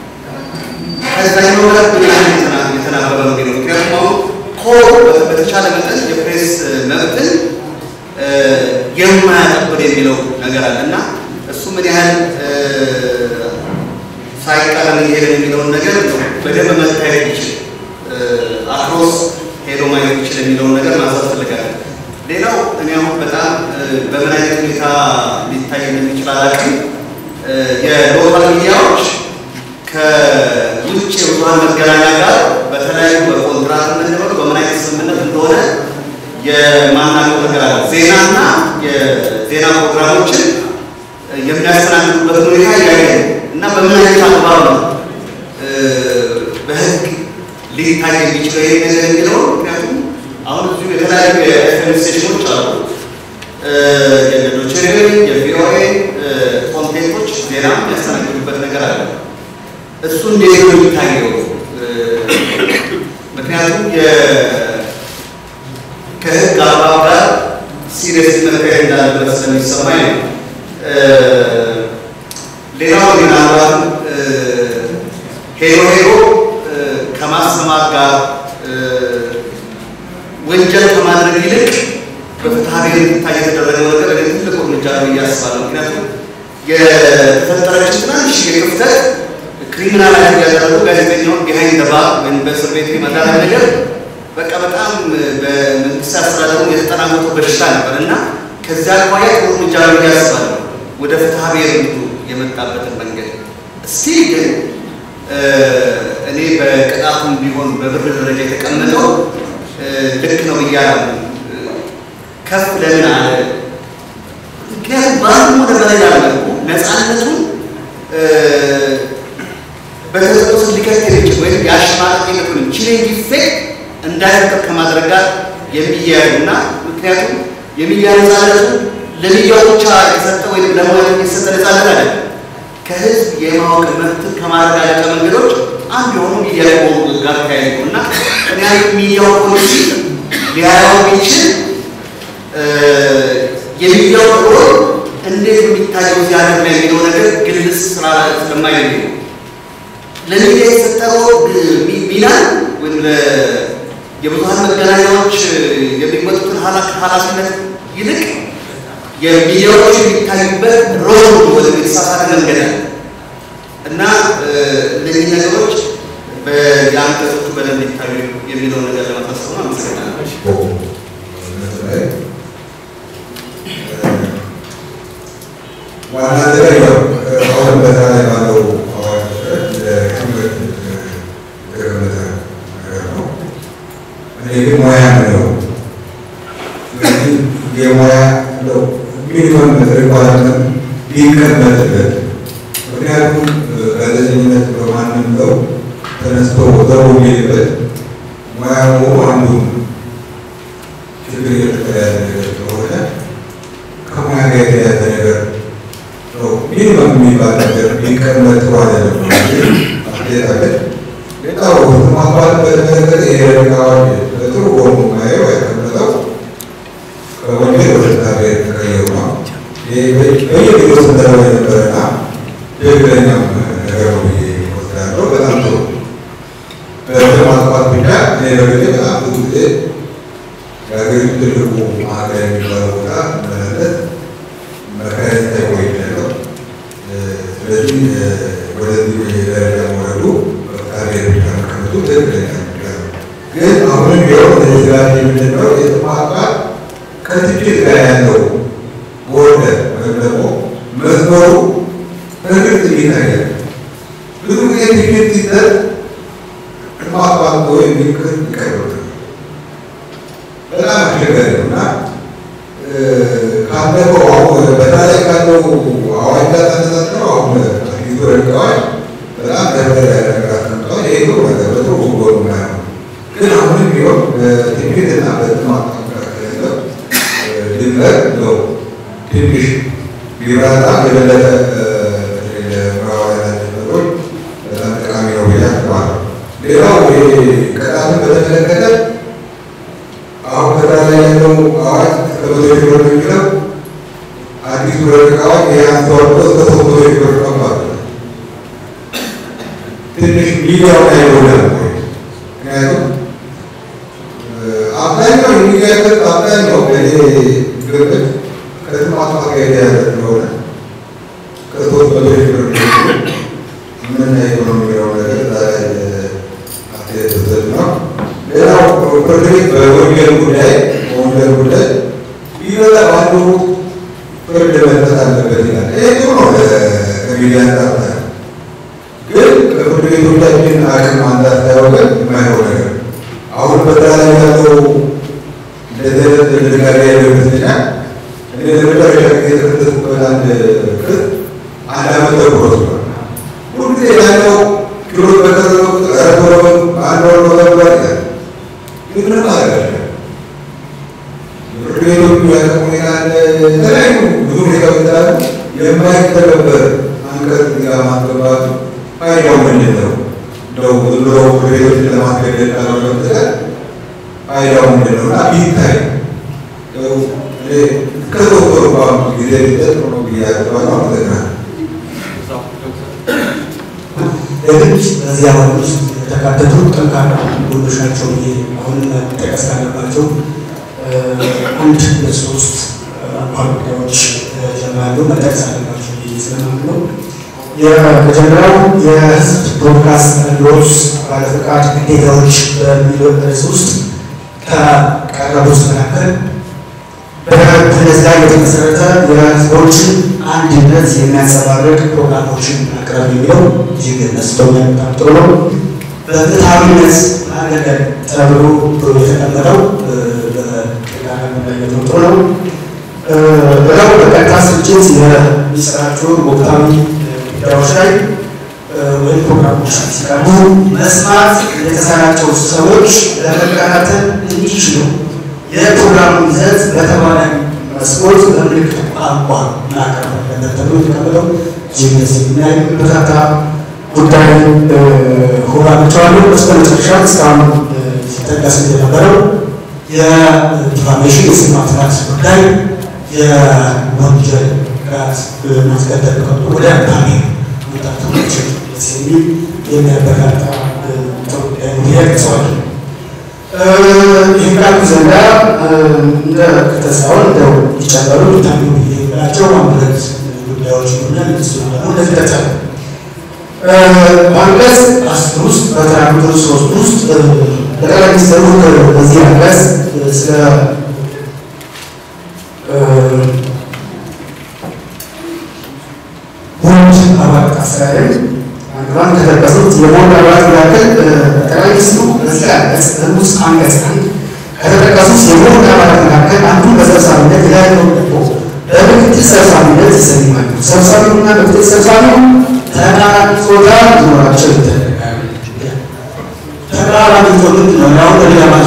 ከዛኛው ጋር ምን ያህል የተናበበ ነው የሚለው ምክንያቱም አሁን ኮር በተቻለ መጠን የፕሬስ መብትን የማያጠብር የሚለው ነገር አለ እና እሱ ምን ያህል ሳይቃረን እየሄደ የሚለውን ነገር በደንብ መታየት ይችል አክሮስ ሄዶ ማየት ይችል የሚለውን ነገር ማንሳት ፈልጋለሁ። ሌላው እኔ አሁን በጣም በምን አይነት ሁኔታ ሊታይ እንደሚችል አላውቅም። የሎካል ሚዲያዎች ከውጭ የብዙሀን መገናኛ ጋር በተለያዩ በኮንትራት የምንለው በምን አይነት ስምምነት እንደሆነ የማናውቀው ነገር አለ። ዜናና የዜና ፕሮግራሞችን የሚያስተናግዱበት ሁኔታ እያየ እና በምን አይነት አግባብ ነው በህግ ሊታይ የሚችለው ይሄ ነገር የሚለው ምክንያቱም አሁን እዚሁ የተለያዩ የኤፍኤም ስቴሽኖች አሉ። የዶቼ የቪኦኤ ኮንቴንቶች ዜና የሚያስተናግዱበት ነገር አለ። እሱ እንዴት ነው የሚታየው? ምክንያቱም ከህግ አግባብ ጋር ሲሪየስ መካሄድ እንዳለበት ስለሚሰማኝ ነው። ሌላው ምናልባት ሄዶ ሄዶ ከማስተማር ጋር ወንጀል ከማድረግ ይልቅ በፍትሐ ብሔር እንዲታይ የተደረገው ነገር እኔ ትልቅ እርምጃ ነው ብዬ አስባለሁ። ምክንያቱም የተፈጠረች ትናንሽ የክፍተት ክሪሚናል ያደረጉ ጋዜጠኛውን ቢሃይንድ ባ ወይም በእስር ቤት የመዳረግ ነገር በቃ በጣም በመንግስት አስተዳደሩ የተጠናወጠው በሽታ ነበር እና ከዚያ አኳያ ጥሩ እርምጃ ነው ብዬ አስባለሁ። ወደ ፍትሐ ብሔር የመጣበትን መንገድ እስቲ ግን እኔ በቅጣቱም ቢሆን በብር ደረጃ የተቀመጠው ልክ ነው ብያለሁ። ከፍ ለምን አለ? ምክንያቱም በአንዱ ወደ በላይ ያለቁ ነፃነቱን በተጽዕኖ ስር ሊከት የሚችል ወይም የአሸማቀቂነቱን ቺሊንግ ኢፌክት እንዳይፈጠር ከማድረግ ጋር የሚያያዙ እና ምክንያቱም የሚዲያ ነፃነቱ ለሚዲያው ብቻ የተሰጠ ወይም ለሙያ የተሰጠ ነፃነት አለ። ከህዝብ የማወቅ መብትን ከማረጋገጫ መንገዶች አንዱ የሆኑ ሚዲያ ከሆኑ ጋር ተያይዞ እና እኔ ሚዲያው ፖሊሲ ሊያየው የሚችል የሚዲያው ሮል እንዴት የሚታየው እዚህ ሀገር ላይ የሚለው ነገር ግልጽ ስራ ስለማይል ነው። ለሚዲያ የተሰጠው ሚና ወይም የብዙሀን መገናኛዎች የሚመጡትን ኃላፊነት ይልቅ የሚዲያዎች የሚታዩበት ሮል ወደ የተሳሳተ መንገድ አለ እና እነዚህ ነገሮች በየአንቀጾቹ በደንብ ይታዩ የሚለው ነገር ለማሳሰብ ነው። አመሰግናለሁ። ዋና ነገር ያው አሁን በዛ ላይ ባለው አዋጅ መሰረት ለትምህርት የተቀመጠ ነገር ነው። እኔ ግን ሙያ ነው። ስለዚህ የሙያ ነው ሚኒመም ሪኳርመንት ሊቀመጥበት ምክንያቱም ጋዜጠኝነት በማንም ሰው ተነስቶ ዘው የሚልበት ሙያ መሆኑ አንዱ ችግር የተያያዘ ነገር ስለሆነ ከሙያ ጋር የተያያዘ ነገር ነው። ሚኒመም የሚባል ነገር ሊቀመጥ ጥሩ አይደለም ነው አስተያየት አለ። ሌላው ማባል በተመለከተ የረጋ አዋጅ በጥሩ ጎኑ ማየው ያቀመጠው ከወንጀል ወደ ፍትሐ ብሔር የተቀየሩ ነው። በየጊዜው ስንተረው የነበረና ትክክለኛም ነገር ነው ብዬ እወስዳለሁ። በጣም ጥሩ በደም ማጥፋት ብቻ እኔ በግሌ በጣም ብዙ ጊዜ የሀገሪቱ ትልቁ ማዕከል የሚባለው ቦታ መመለስ መካሄድ ታይቆይቻለሁ። ስለዚህ ወደዚህ ደረጃ መውረዱ በፍትሐ ብሔር ብቻ መቀመጡ ትክክለኛ ነው። ግን አሁንም ቢሆን እነዚህ ስርዓት የምንለው የተማቃት ከትችት ጋር ያለው ቦርደር ወይም ደግሞ መስመሩ በግልጽ ይታያል። ብዙ ጊዜ ትችት ሲሰጥ ተቋቋም የሚል ክስ ይቀርብብናል። በጣም አስቸጋሪ ነው እና ካለፈው አሁን በተለይ ካለው አዋጅ ጋር ተነጻጽረው አሁን አዲሱ ረቂቅ አዋጅ በጣም ደረጃ ነገር አስቀምጠዋል። ይሄ ጥሩ ነገር በጥሩ ጎኑ ነው። ግን አሁንም ቢሆን በትንቢትና በጥማት መካከል ያለው ድንበር ነው ትንሽ ቢብራራ የበለጠ ለምዕራባውያን ነገሮች በጣም ጠቃሚ ነው ብዬ አስባለሁ። ሌላው ቅጣትን በተመለከተ አሁን ከዛ ላይ ያለው አዋጅ እስከ መቶ ሺህ ብር ነው የሚለው አዲሱ ረቂቅ አዋጅ ይህ አንስተዋል እስከ ሶስት መቶ ሺህ ብር ነው ማለት ነው። ትንሽ ሚዲያው ላይ ይሆናል። ምክንያቱም አብዛኛው የሚጋለጥ አብዛኛው በእኔ ግምት ከጥማት ጋር የተያያዘ ስለሆነ ከሶስት መቶ ሺህ ብር ምን ኢኮኖሚ የሚለው ነገር እዛ ላይ አስተያየት ተሰጥ ነው። ሌላው ፍርድ ቤት በወንጀል ጉዳይ በወንጀል ጉዳይ ቢበዛ ባንዱ ፍርድ መስጠት አለበት ይላል። ይህ ጥሩ ነው ከሚዲያ አንጻር ግን ከፍርድ ቤቶቻችን አቅም አንጻር ሳይሆን ግን የማይሆን ነገር አሁን በዛ ላይ ያለው እንደዚህ አይነት ድንጋጌ ያለው ይመስለኛል። እኔ ለመጨረሻ ጊዜ የተከሰስኩበት አንድ ክስ አንድ ዓመት ተኩል ወስዷል። ሁልጊዜ ያለው ችሎት በቀረበ ቁጥር ኧረ ቶሎ በሉ አንድ ወር ነው ተብሏል ይላል። ግን ምንም አደረጋለ ፍርድ ቤቶቹ ያለው ሁኔታ የተለያዩ ብዙ ሁኔታዎች ስላሉ የማይተገበር አንቀጽ እዚህ ጋር ማስገባቱ ፋይዳው ምንድን ነው? እንደው ዝም ብሎ ፍርድ ቤቶችን ለማስገደድ ካልሆነ በስተቀር ፋይዳው ምንድን ነው? እና ቢታይ እስከ ሶስት ወር እንኳን ጊዜ ቢሰጥ ጥሩ ነው ብዬ አስባለሁ። አመሰግናለሁ። የግድ በዚህ አዋጅ ውስጥ የተካተቱ ጠንካራ ጎኖች ናቸው ብዬ አሁን መጠቀስ ካለባቸው አንድ ሶስት አንኳር ጉዳዮች ጀምራሉ መጠቀስ አለባቸው ብዬ ስለማምን ነው። የመጀመሪያው የህዝብ ብሮድካስት አገልግሎት ባለፈቃድ ግዴታዎች በሚለው ርዕስ ውስጥ ከቀረቡት መካከል በእነዚህ ላይ የተመሰረተ የህዝቦችን አንድነት የሚያንጸባርቅ ፕሮግራሞችን ማቅረብ የሚለው እጅግ መስሎኛል። በጣም ጥሩ ነው። በፍትሐዊነት ማገልገል ተብሎ የተቀመጠው በቀዳሚነት ጥሩ ነው። ሌላው በቀጥታ ስርጭት የሚሰራጩ ወቅታዊ ጉዳዮች ላይ ወይም ፕሮግራሞች ሲቀርቡ መስማት የተሳናቸው ሰዎች ለመከታተል እንዲችሉ የፕሮግራሙ ይዘት በተባራሪ መስኮት በምልክት ቋንቋ ማቅረብ አለበት ተብሎ የተቀመጠው እጅግ ደስ የሚል በርካታ ጉዳይ ሆናቸዋሉ። በስተ መጨረሻ እስካሁን ሲጠቀስ የነበረው የዲፋሜሽን የስም ማጥፋት ጉዳይ የወንጀል ቅጣት ማስቀጠል ወደ አካባቢ መውጣት የሚችል ደስ የሚል የሚያበረታታ ይጠቅሰዋል። ይህን ካልኩ ዘንዳ እንደ ከተሳውን እንደው ይጨመሩ ሊታዩ ብላቸው አንድ ጉዳዮች ሆነ እሱ ደግሞ እንደተጠቀሙ በአንቀጽ አስር ውስጥ በተራ ቁጥር ሶስት ውስጥ ጠቅላይ ሚኒስትሩ በዚህ አንቀጽ ስለ ቦርድ አባላት አስተዳደር አንዷን ከተጠቀሱት የቦርድ አባላት መካከል ጠቅላይ ሚኒስትሩ በዚህ አንቀጽ ንዑስ አንቀጽ አንድ ከተጠቀሱት የቦርድ አባላት መካከል አንዱን በሰብሳቢነት ሌላኛውን ደግሞ በምክትል ሰብሳቢነት ይሰይማሉ። ሰብሳቢውና ምክትል ሰብሳቢው ተቃራኒ ጾታ ሊኖራቸው ይደረጋል። ተቃራኒ ጾታ ምንድን ነው? ያው በሌላ ማሱ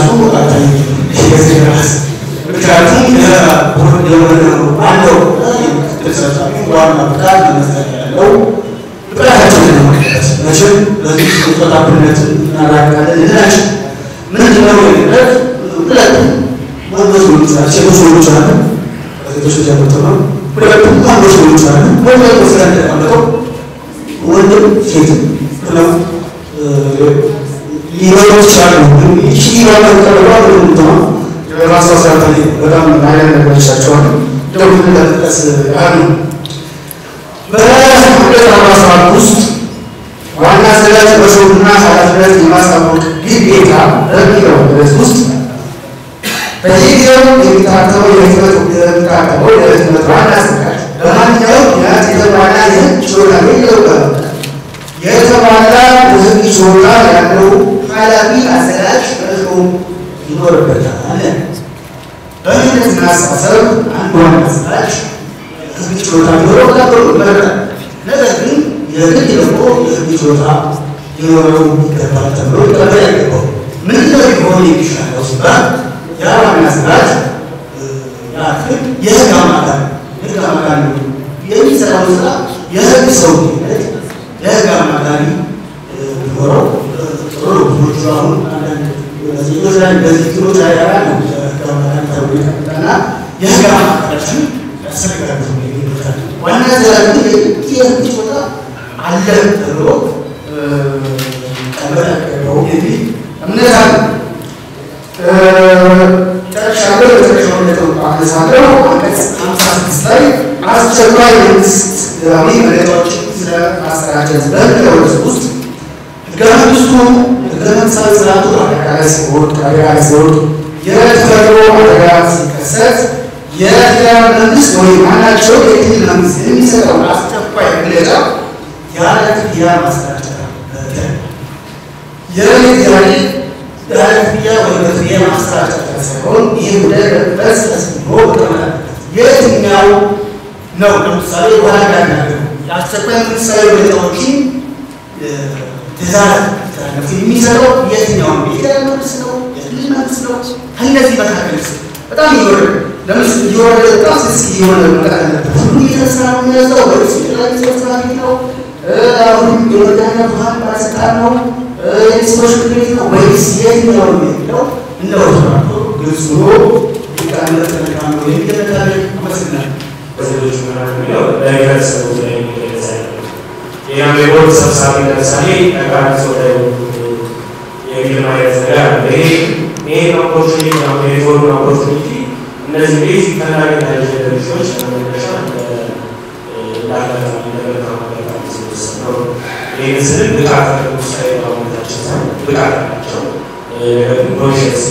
ምክንያቱም የቦርድ የሆነው አንደው የምክትል ሰብሳቢ ዋና ብቃት መመስረት ያለው ብቃታቸውን ለመቀጠል መቼም በዚህ ጾታ እኩልነትን እናራቃለን ልንላቸው ምንድን ነው የሚለት ሁለቱም ወንዶች ሊሆኑ ይችላል፣ ሴቶች ሊሆኑ ይችላሉ። ሴቶች ጀምርቶ ነው ሁለቱም ወንዶች ሊሆኑ ይችላሉ። ወንዶች ስራ እንደተቀመጠው ወንድም ሴትም ነው ሊኖሩ ይችላሉ። ይቺ ባለቀረባ ምንድነው ራሷ ሰርታ በጣም አይነት ነገሮች ይቻቸዋል። እንደው ለመጥቀስ ያህል ነው። በሁለት አርባ ሰባት ውስጥ ዋና አዘጋጅ በሾምና ኃላፊነት የማሳወቅ ግዴታ በሚለው ርዕስ ውስጥ በየጊዜው የሚታተመው የህትመት የሚታተመው የህትመት ዋና አዘጋጅ በማንኛውም ምክንያት የተሟላ የህግ ችሎታ የለው የተሟላ የህግ ችሎታ ያለው ኃላፊ አስተሳሰብ አንድ ዋና አዘጋጅ ህግ ችሎታ ቢኖረው ነበሩ ይመረጣል። ነገር ግን የግድ ደግሞ የህግ ችሎታ ሊኖረው ይገባል ተብሎ ሊቀበል አይገባው። ምንድነው ሊሆን የሚሻለው ሲባል ያ ዋና አዘጋጅ ያ ክፍል የህግ አማካሪ ህግ አማካሪ የሚሰራው ስራ የህግ ሰውነት የህግ አማካሪ ቢኖረው ጥሩ ነው። ብዙዎቹ አሁን አንዳንድ ጋዜጦች ላይ እንደዚህ ፊሎች ላይ ያሉ የህግ አማካሪ ተብሎ የተቀመጠና የህግ አማካሪዎችን ያስፈልጋሉ የሚሉታል። ዋና አዘጋጅ ግን የህግ ችሎታ አለ ተብሎ ቀበል ያቀረበው የሚል እምነት አለ። ጨርሻለሁ። የመጨረሻውን ነጥብ አነሳለሁ። አንቀጽ ሀምሳ ስድስት ላይ አስቸኳይ መንግስታዊ መግለጫዎችን ስለ ማሰራጨት በህገ መንግስት ውስጥ ህገ መንግስቱ ህገ መንግስታዊ ስርዓቱ አደጋ ላይ ሲወድቅ አደጋ ላይ ሲወድቅ የተፈጥሮ አደጋ ሲከሰት የፌዴራል መንግስት ወይም ማናቸው የክልል መንግስት የሚሰጠውን አስቸኳይ መግለጫ ያለ ክፍያ ማሰራጨት የመሬት ያለ ያለ ክፍያ ወይም በክፍያ ማሰራጨት ሳይሆን ይህ ጉዳይ በስ ተስብሎ መቀመጥ የትኛው ነው? ለምሳሌ ወራዳ ያለው የአስቸኳይ መንግስታዊ መግለጫዎችን ትእዛዝ ተላለፉ የሚሰጠው የትኛው ነው? የፌዴራል መንግስት ነው? የክልል መንግስት ነው? ከእነዚህ መካከል በጣም እየወረደ ለምስ እየወረደ በጣም ስስ እየሆነ መጠን አለበት። ሁሉ እየተነሳ ነው የሚያዘው ወይስ የጠቅላይ ሚኒስትር መስሪያ ቤት ነው? አሁን የመገናኛ ብዙኃን ባለስልጣን ነው? የሚኒስትሮች ምክር ቤት ነው ወይስ የትኛው ነው የሚለው እንደው ተባቶ ግልጽ ሆኖ ሊቀመጥ መልካም ነው የሚል አመሰግናለሁ። በሴቶች ምክንያት የሚለው በህብረተሰቡ ላይ የሚገለጽ አይደለም። ሌላም የቦርድ ሰብሳቢ ለምሳሌ ጠቃሚ ሰው ላይ የሚል ማየት ነገር አለ። ይሄ ይሄን ኦፖርቹኒቲ ነው የሪፎርም ኦፖርቹኒቲ እነዚህ ቤዚክ ፈላጊ ያለ ድርጅቶች ለመነሻ እንዳጋጣሚ እንደመልካም አጋጣሚ ሲወሰድ ነው። ይህን ስል ብቃት ውሳኔ ባለመታቸው ሳይሆን ብቃት አላቸው። ነገር ግን ኮንሽስሊ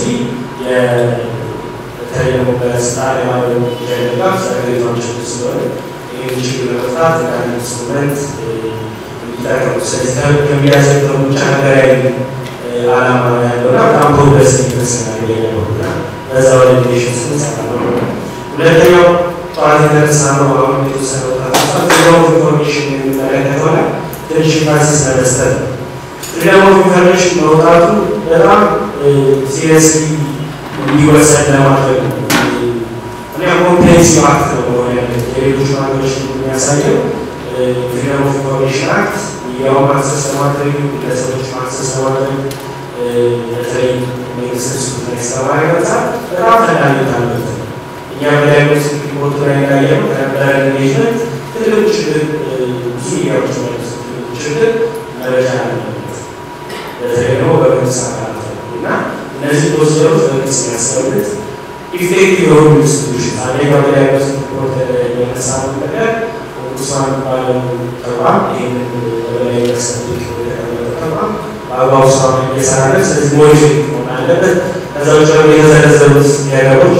በተለይ ደግሞ በስልጣን የማለው ደጋፍ ሰራተኞች ስለሆነ ይህን ችግር ለመፍታት አንድ ኢንስትሩመንት እንዲጠቀሙ ስለዚህ ከሚያሰጠው ብቻ ሀገራዊ ዓላማ ነው ያለውና በጣም ፕሮግረስ ይመስላል ያለውና በዛ ወደ ዲሽን ስንሰራ ነው። ሁለተኛው ጠዋት የተነሳ ነው አሁን የተወሰነው ፍሪደም ኦፍ ኢንፎርሜሽን የሚመለከተው ላይ ትንሽ ኢንፋሲስ ለመስጠት ነው። ፍሪደም ኦፍ ኢንፎርሜሽን መውጣቱ በጣም ሲሪየስሊ እንዲወሰድ ለማድረግ ነው። እኔ ኮምፕሬንሲቭ አክት ነው መሆን ያለበት። የሌሎች ሀገሮች የሚያሳየው ፍሪደም ኦፍ ኢንፎርሜሽን አክት ሚዲያውን ማክሰስ ለማድረግ ግለሰቦች ማክሰስ ለማድረግ በተለይ መንግስት ሱ ላይ አንጻር በጣም ፈላጊነት አለበት። እኛ በላይ መንግስት ሪፖርት ላይ እንዳየነው ከነበረ ኢንጌጅመንት ትልቅ ችግር ብዙ ሚዲያዎች ማለት ትልቅ ችግር መረጃ አለበት። በተለይ ደግሞ በመንግስት አካላት እና እነዚህ ፕሮሲጀሮች መንግስት የሚያስቀምጥ ኢፌክቲቭ የሆኑ ኢንስቲቱሽን አንደኛው በላይ መንግስት ሪፖርት የመሳሉ ነገር ቁሳን ባለው ተቋም ይህንን በላይ የሚያስቀምጥ የተቀመጠ ተቋም በአግባቡ ስራውን እየሰራ ነው። ስለዚህ ሞኒተሪንግ መሆን አለበት። ከዛ ውጭ ደግሞ የተዘረዘሩት ነገሮች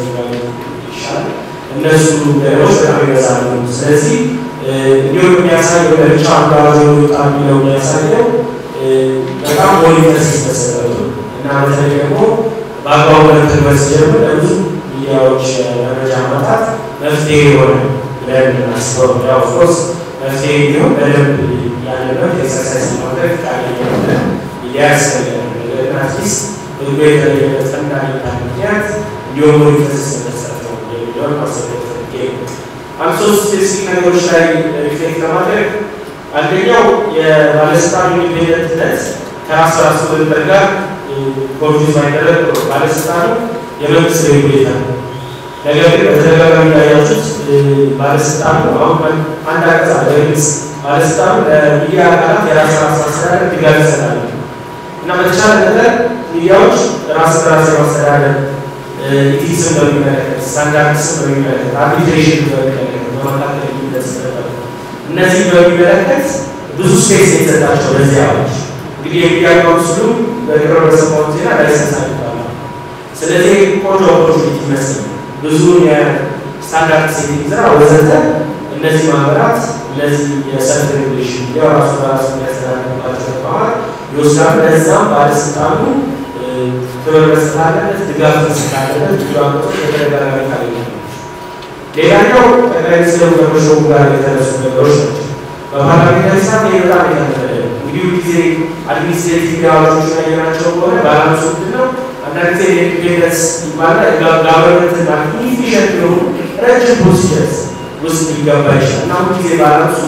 ይሻል እነሱ ነገሮች በጣም ይበዛሉ። ስለዚህ እንዲሁም የሚያሳየው ለብቻ አጓዞ ወጣ የሚለው የሚያሳየው በጣም ሞኒተር ሲመሰረቱ እና በተለይ ደግሞ በአግባቡ መተግበር ሲጀምር ለብዙ ሚዲያዎች መረጃ ማጣት መፍትሄ የሆነ ብለን እናስበው። ያው ኦፍኮርስ መፍትሄ ቢሆን በደንብ ያለበት ኤክሰርሳይዝ ማድረግ ቃለኛ ሆነ ሚዲያ ያስፈልጋል። ነገር ግን አትሊስት ህጉ የተለየበት ፈንዳሜንታ ምክንያት እንዲሁም ሞኒተር ሲመሰረት ነው የሚለውን ማሰብ ፈልጌ ነው። አንድ ሶስት ስፔሲፊክ ነገሮች ላይ ሪፍሌክት ለማድረግ አንደኛው የባለስልጣን ኢንዲፔንደንትነት ከራስ ራሱ ድንበር ጋር ኮንፊውዝ ማይደረግ ነው። ባለስልጣኑ የመንግስት ሬጉሌተር ነው። ነገር ግን በተደጋጋሚ እንዳያችሁት ባለስልጣኑ አሁን አንድ አንቀጽ አለ ግልጽ ባለስልጣኑ ለሚዲያ አካላት የራስ ራስ አስተዳደር ድጋፍ ይሰጣል እና በተቻለ መጠን ሚዲያዎች ራስ በራስ የማስተዳደር ኢቲክስን በሚመለከት ስታንዳርድስን በሚመለከት አርቢትሬሽን በሚመለከት በመካከል የሚደርስ ነበር። እነዚህ በሚመለከት ብዙ ስፔስ የተሰጣቸው ለዚህ አዋጅ እንግዲህ የሚዲያ ካውንስሉ በቅርብ በሰማሁት ዜና ላይሰንስ አግኝቷል። ስለዚህ ቆንጆ ኦፖርቹኒቲ ይመስል ብዙ የስታንዳርድ ሴቲንግ ስራ ወዘተ እነዚህ ማህበራት እነዚህ የሰልፍ ሬጉሌሽን የራሱ በራሱ የሚያስተዳድርባቸው ተቋማት ይወስዳሉ። ለዛም ባለስልጣኑ ክብር መስጠት አለበት፣ ድጋፍ መስጠት አለበት። ብዙ ዓመቶች በተደጋጋሚ ካገኘ ሌላኛው ጠቅላይ ሚኒስትሩ ከመሾሙ ጋር የተነሱ ነገሮች ናቸው። በፓርላሜንታሪ ስርዓት ይህ በጣም የተለመደ ነው። እንግዲህ ጊዜ አድሚኒስትሬቲቭ አዋጆች ያየናቸው ከሆነ ባላንሱ ምንድን ነው? አንዳንድ ጊዜ የኢንዲፔንደንስ ይባላል ጋቨርንመንትን ማለት ኢፊሽንት የሆኑ ረጅም ፕሮሲጀርስ ውስጥ ሊገባ ይችላል እና ሁሉ ጊዜ ባላንሱ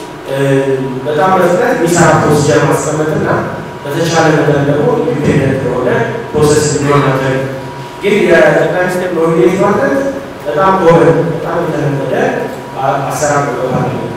በጣም በፍጥነት የሚሰራ ፕሮሲጀር ማስቀመጥና በተቻለ መጠን ደግሞ ኢንዲፔንደንት የሆነ ፕሮሰስ እንዲሆን ማድረግ ግን የጠቅላይ ሚኒስትር ኖሚኔት ማለት በጣም ኮመን በጣም የተለመደ አሰራር ነው በፓርላሜንት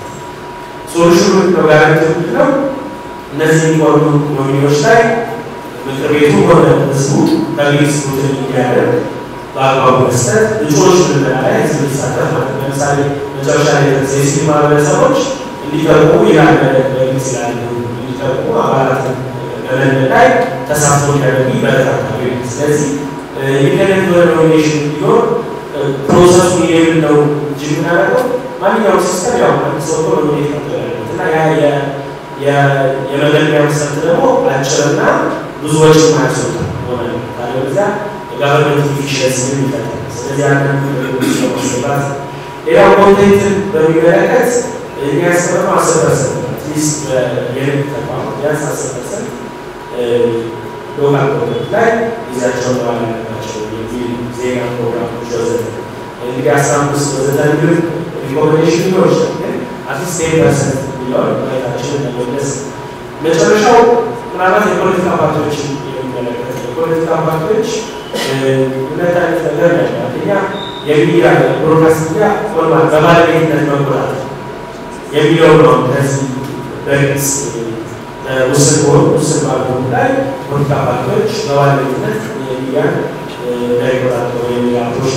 ሶሉሽኑ ነው ጋራንቲ ነው እነዚህ የሚቆሉ ኖሚኒዎች ላይ ምክር ቤቱ ሆነ ህዝቡ ተግሊል ስሩትን እንዲያደርግ በአግባቡ መስጠት እጩዎች ምልመላ ላይ ህዝብ እንዲሳተፍ ማለት ነው። ለምሳሌ መጨረሻ ላይ የሲቪል ማህበረሰቦች እንዲጠቁ ይላል በግልጽ ይላል እንዲጠቁ አባላት በመለመን ላይ ተሳትፎ እንዲያደርጉ ይበረታታል። ስለዚህ ኢንዲፔንደንት የሆነ ኖሚኔሽን ቢኖር ፕሮሰሱ ይሄን ነው እንጂ የምናደርገው ማንኛውም ሲስተም ያው አንድ ሰው እኮ ኖሚኔት ያደርጋል እና ያ የመገልገያ መሰረት ደግሞ አጭርና ብዙ ወጪ ማያስወጣ ሆነ ካለበዚያ የጋቨርንመንት ኢፊሽንሲ ይፈጠራል። ስለዚህ አንዳንድ ነገሮች ለማስገባት ሌላው ኮንቴንትን በሚመለከት የሚያስቀምጠው አስር ፐርሰንት አትሊስት የንግድ ተቋም ቢያንስ አስር ፐርሰንት ሎካል ኮንቴንት ላይ ጊዜያቸውን መዋል አለባቸው የሚል ዜና ፕሮግራሞች ወዘተ እንግዲህ አስራ አምስት ወዘተ የሚል ሪኮሜንዴሽን ሊኖር ይችላል ግን አትሊስት ቴን ፐርሰንት የሚለውን ማየታችንን ለመግለጽ መጨረሻው ምናልባት የፖለቲካ ፓርቲዎችን የሚመለከት የፖለቲካ ፓርቲዎች ሁለት አይነት ነገር ያለ አንደኛ የሚዲያ ብሮድካስት ሚዲያ ፎርማል በባለቤትነት መቆጣጠር የሚለው ነው። ከዚህ በግልጽ ውስን በሆኑ ውስን ባልሆኑ ላይ ፖለቲካ ፓርቲዎች በባለቤትነት የሚዲያን እንዳይቆጣጠሩ የሚል አፕሮች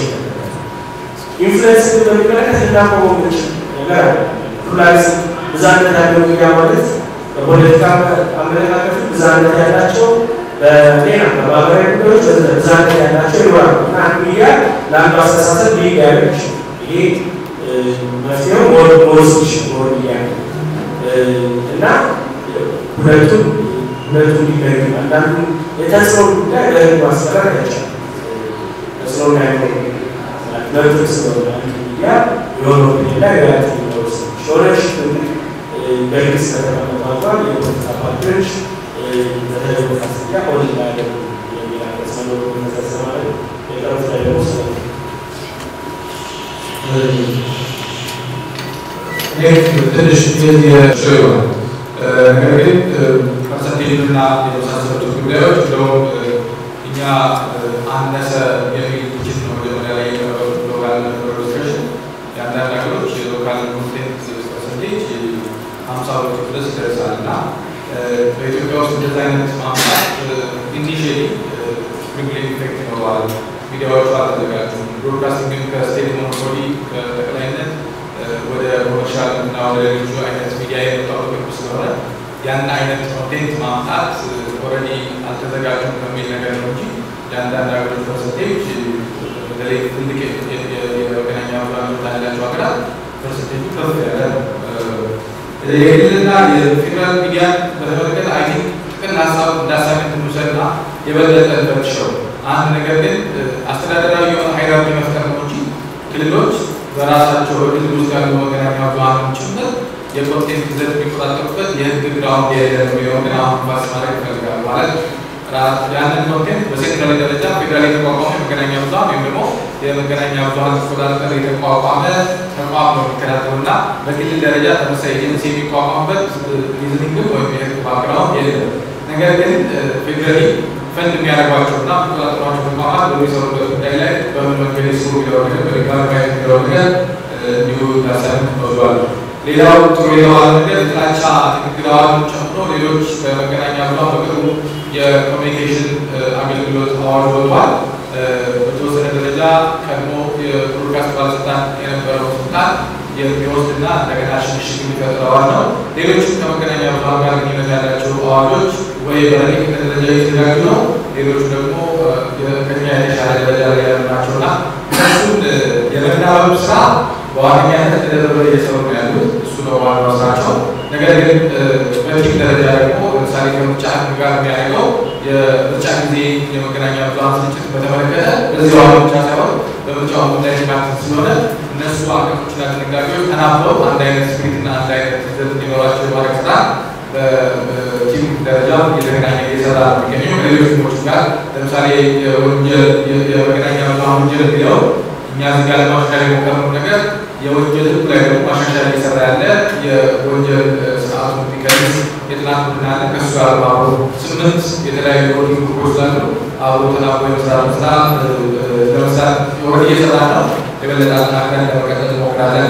ኢንፍሉዌንስ በሚመለከት ልናቆመው የምንችል ነገር አለ። ፕሉራሊዝም ብዝሃነት ያለው ሚዲያ ማለት በፖለቲካ አመለካከት ብዝሃነት ያላቸው በጤና በማህበራዊ ጉዳዮች ብዝሃነት ያላቸው ይኖራሉ እና አንድ ሚዲያ ለአንዱ አስተሳሰብ ሊግ ያለች ይሄ መፍትሄው መወስች መሆን ሚዲያ እና ሁለቱም ሁለቱም ሊለዩ አንዳንዱ የተጽዕኖ ጉዳይ በህግ ማስቀረት አይቻልም። ተጽዕኖ ያለው መብት ስለሆነ አንድ ሚዲያ የሆነ ሚዲያ ላይ ሪያት የሚወስ ሾረሽፕ በግልጽ ከተቀመጠ አንኳን የፖለቲካ ፓርቲዎች በተለይ ማስያ ኦን ላያደርጉ የሚል አንቀጽ መኖሩ መሰረት ማለት የቀሩት ላይ ደግሞ ስለ ትንሽ የሰው ይሆናል ነገር ግን ፐርሰንቴጅና የመሳሰሉት ጉዳዮች እንደውም እኛ አነሰ የሚል ትችት ነው መጀመሪያ ላይ የቀረበው ሎካል ዲስከሽን የአንዳንድ ሀገሮች የሎካል ኮንቴንት ፐርሰንቴጅ ሀምሳ ሁለት ድረስ ይደርሳል እና በኢትዮጵያ ውስጥ እንደዚህ አይነት ማምጣት ኢኒሽሊ ስፕሪንግሊንግ ኢፌክት ይኖረዋል። ሚዲያዎቹ አልተዘጋጁም። ብሮድካስቲንግን ከስቴት ሞኖፖሊ ከጠቅላይነት ወደ ኮመርሻል እና ወደ ሌሎቹ አይነት ሚዲያ የመጣው ቅርብ ስለሆነ ያን አይነት ኮንቴንት ማምጣት ኦልሬዲ አልተዘጋጁም ከሚል ነገር ነው እንጂ የአንዳንድ ሀገሮች ፐርሰንቴጅ በተለይ ትልቅ የመገናኛ ብዙኃን ያላቸው ሀገራት ፐርሰንቴጁ ከፍ ያለ ነው። የክልልና የፌዴራል ሚዲያን በተመለከተ አይ ቲንክ ጥቅል ሀሳብ እንዳሳገን እንውሰድና የበለጠ እንፈትሸው። አንድ ነገር ግን አስተዳደራዊ የሆነ ሃይራርኪ መፍጠር ነው እንጂ ክልሎች በራሳቸው በክልል ውስጥ ያሉ መገናኛ ብዙኃንን ጭምር የኮንቴንት ይዘት የሚቆጣጠሩበት የህግ ግራውንድ የሌለ ነው የሚለውን ግን አሁን ባስ ማድረግ ይፈልጋል ማለት ያንን ኮንቴንት በሴንትራል ደረጃ ፌዴራል የተቋቋመ የመገናኛ ብዙኃን ወይም ደግሞ የመገናኛ ብዙኃን ተቆጣጠር የተቋቋመ ተቋም ነው የሚከታተሉ እና በክልል ደረጃ ተመሳሳይ ኤጀንሲ የሚቋቋምበት ሪዝኒንግ ወይም የህግ ባክግራውንድ የለም። ነገር ግን ፌዴራሊ ፈንድ የሚያደርጓቸው እና የሚቆጣጠሯቸው ተቋማት በሚሰሩበት ጉዳይ ላይ በምን መንገድ ይስሩ የሚለው ነገር በድጋሚ ማየት የሚለው ነገር እንዲሁ ታሳቢ ተወስዷል። ሌላው ጥሩ የተባለ ነገር የጥላቻ ንግግር አዋጁን ጨምሮ ሌሎች በመገናኛ ብዙኃን በቅርቡ የኮሚኒኬሽን አገልግሎት አዋጅ ወጥቷል። በተወሰነ ደረጃ ቀድሞ የብሮድካስት ባለስልጣን የነበረው ስልጣን የሚወስድና እንደገና ሽግሽግ የሚፈጥር አዋጅ ነው። ሌሎችም ከመገናኛ ብዙኃን ጋር ግንኙነት ያላቸው አዋጆች ወይ በረቂቅነት ደረጃ የተዘጋጁ ነው። ሌሎቹ ደግሞ ከኛ የተሻለ ደረጃ ላይ ያሉ ናቸው እና እነሱን የመናበብ ስራ በዋነኛነት ተደረበ እየሰሩ ነው ያሉት። እሱ ነው ዋናው ስራቸው። ነገር ግን በቲም ደረጃ ደግሞ ለምሳሌ ከምርጫ ህግ ጋር የሚያደርገው የምርጫ ጊዜ የመገናኛ ብዙኃን ስርጭት በተመለከተ በዚህ አዋጅ ብቻ ሳይሆን በምርጫው ጉዳይ የሚካተት ስለሆነ እነሱ አንቀጾችና ድንጋጌዎች ተናበው አንድ አይነት ስፒሪትና አንድ አይነት ይዘት እንዲኖራቸው የማድረግ ስራ በቲም ደረጃ እየተገናኘ እየሰራ ነው የሚገኘው ከሌሎች ቲሞች ጋር ለምሳሌ የወንጀል የመገናኛ ብዙኃን ወንጀል የሚለው እኛ እዚህ ጋር ለማሻሻል የሞከርነው ነገር የወንጀል ህጉ ላይ ደግሞ ማሻሻያ እየሰራ ያለ የወንጀል ስርዓቱ እንዲቀንስ የጥናት ቡድን አለ። ከእሱ ጋር አብሮ ስምንት የተለያዩ የወንጀል ግሩፖች ስላሉ አብሮ ተናቦ የመስራት ስራ ለመስራት ወደ እየሰራ ነው። የበለጠ አጠናክረን ለመቀጠል እንሞክራለን።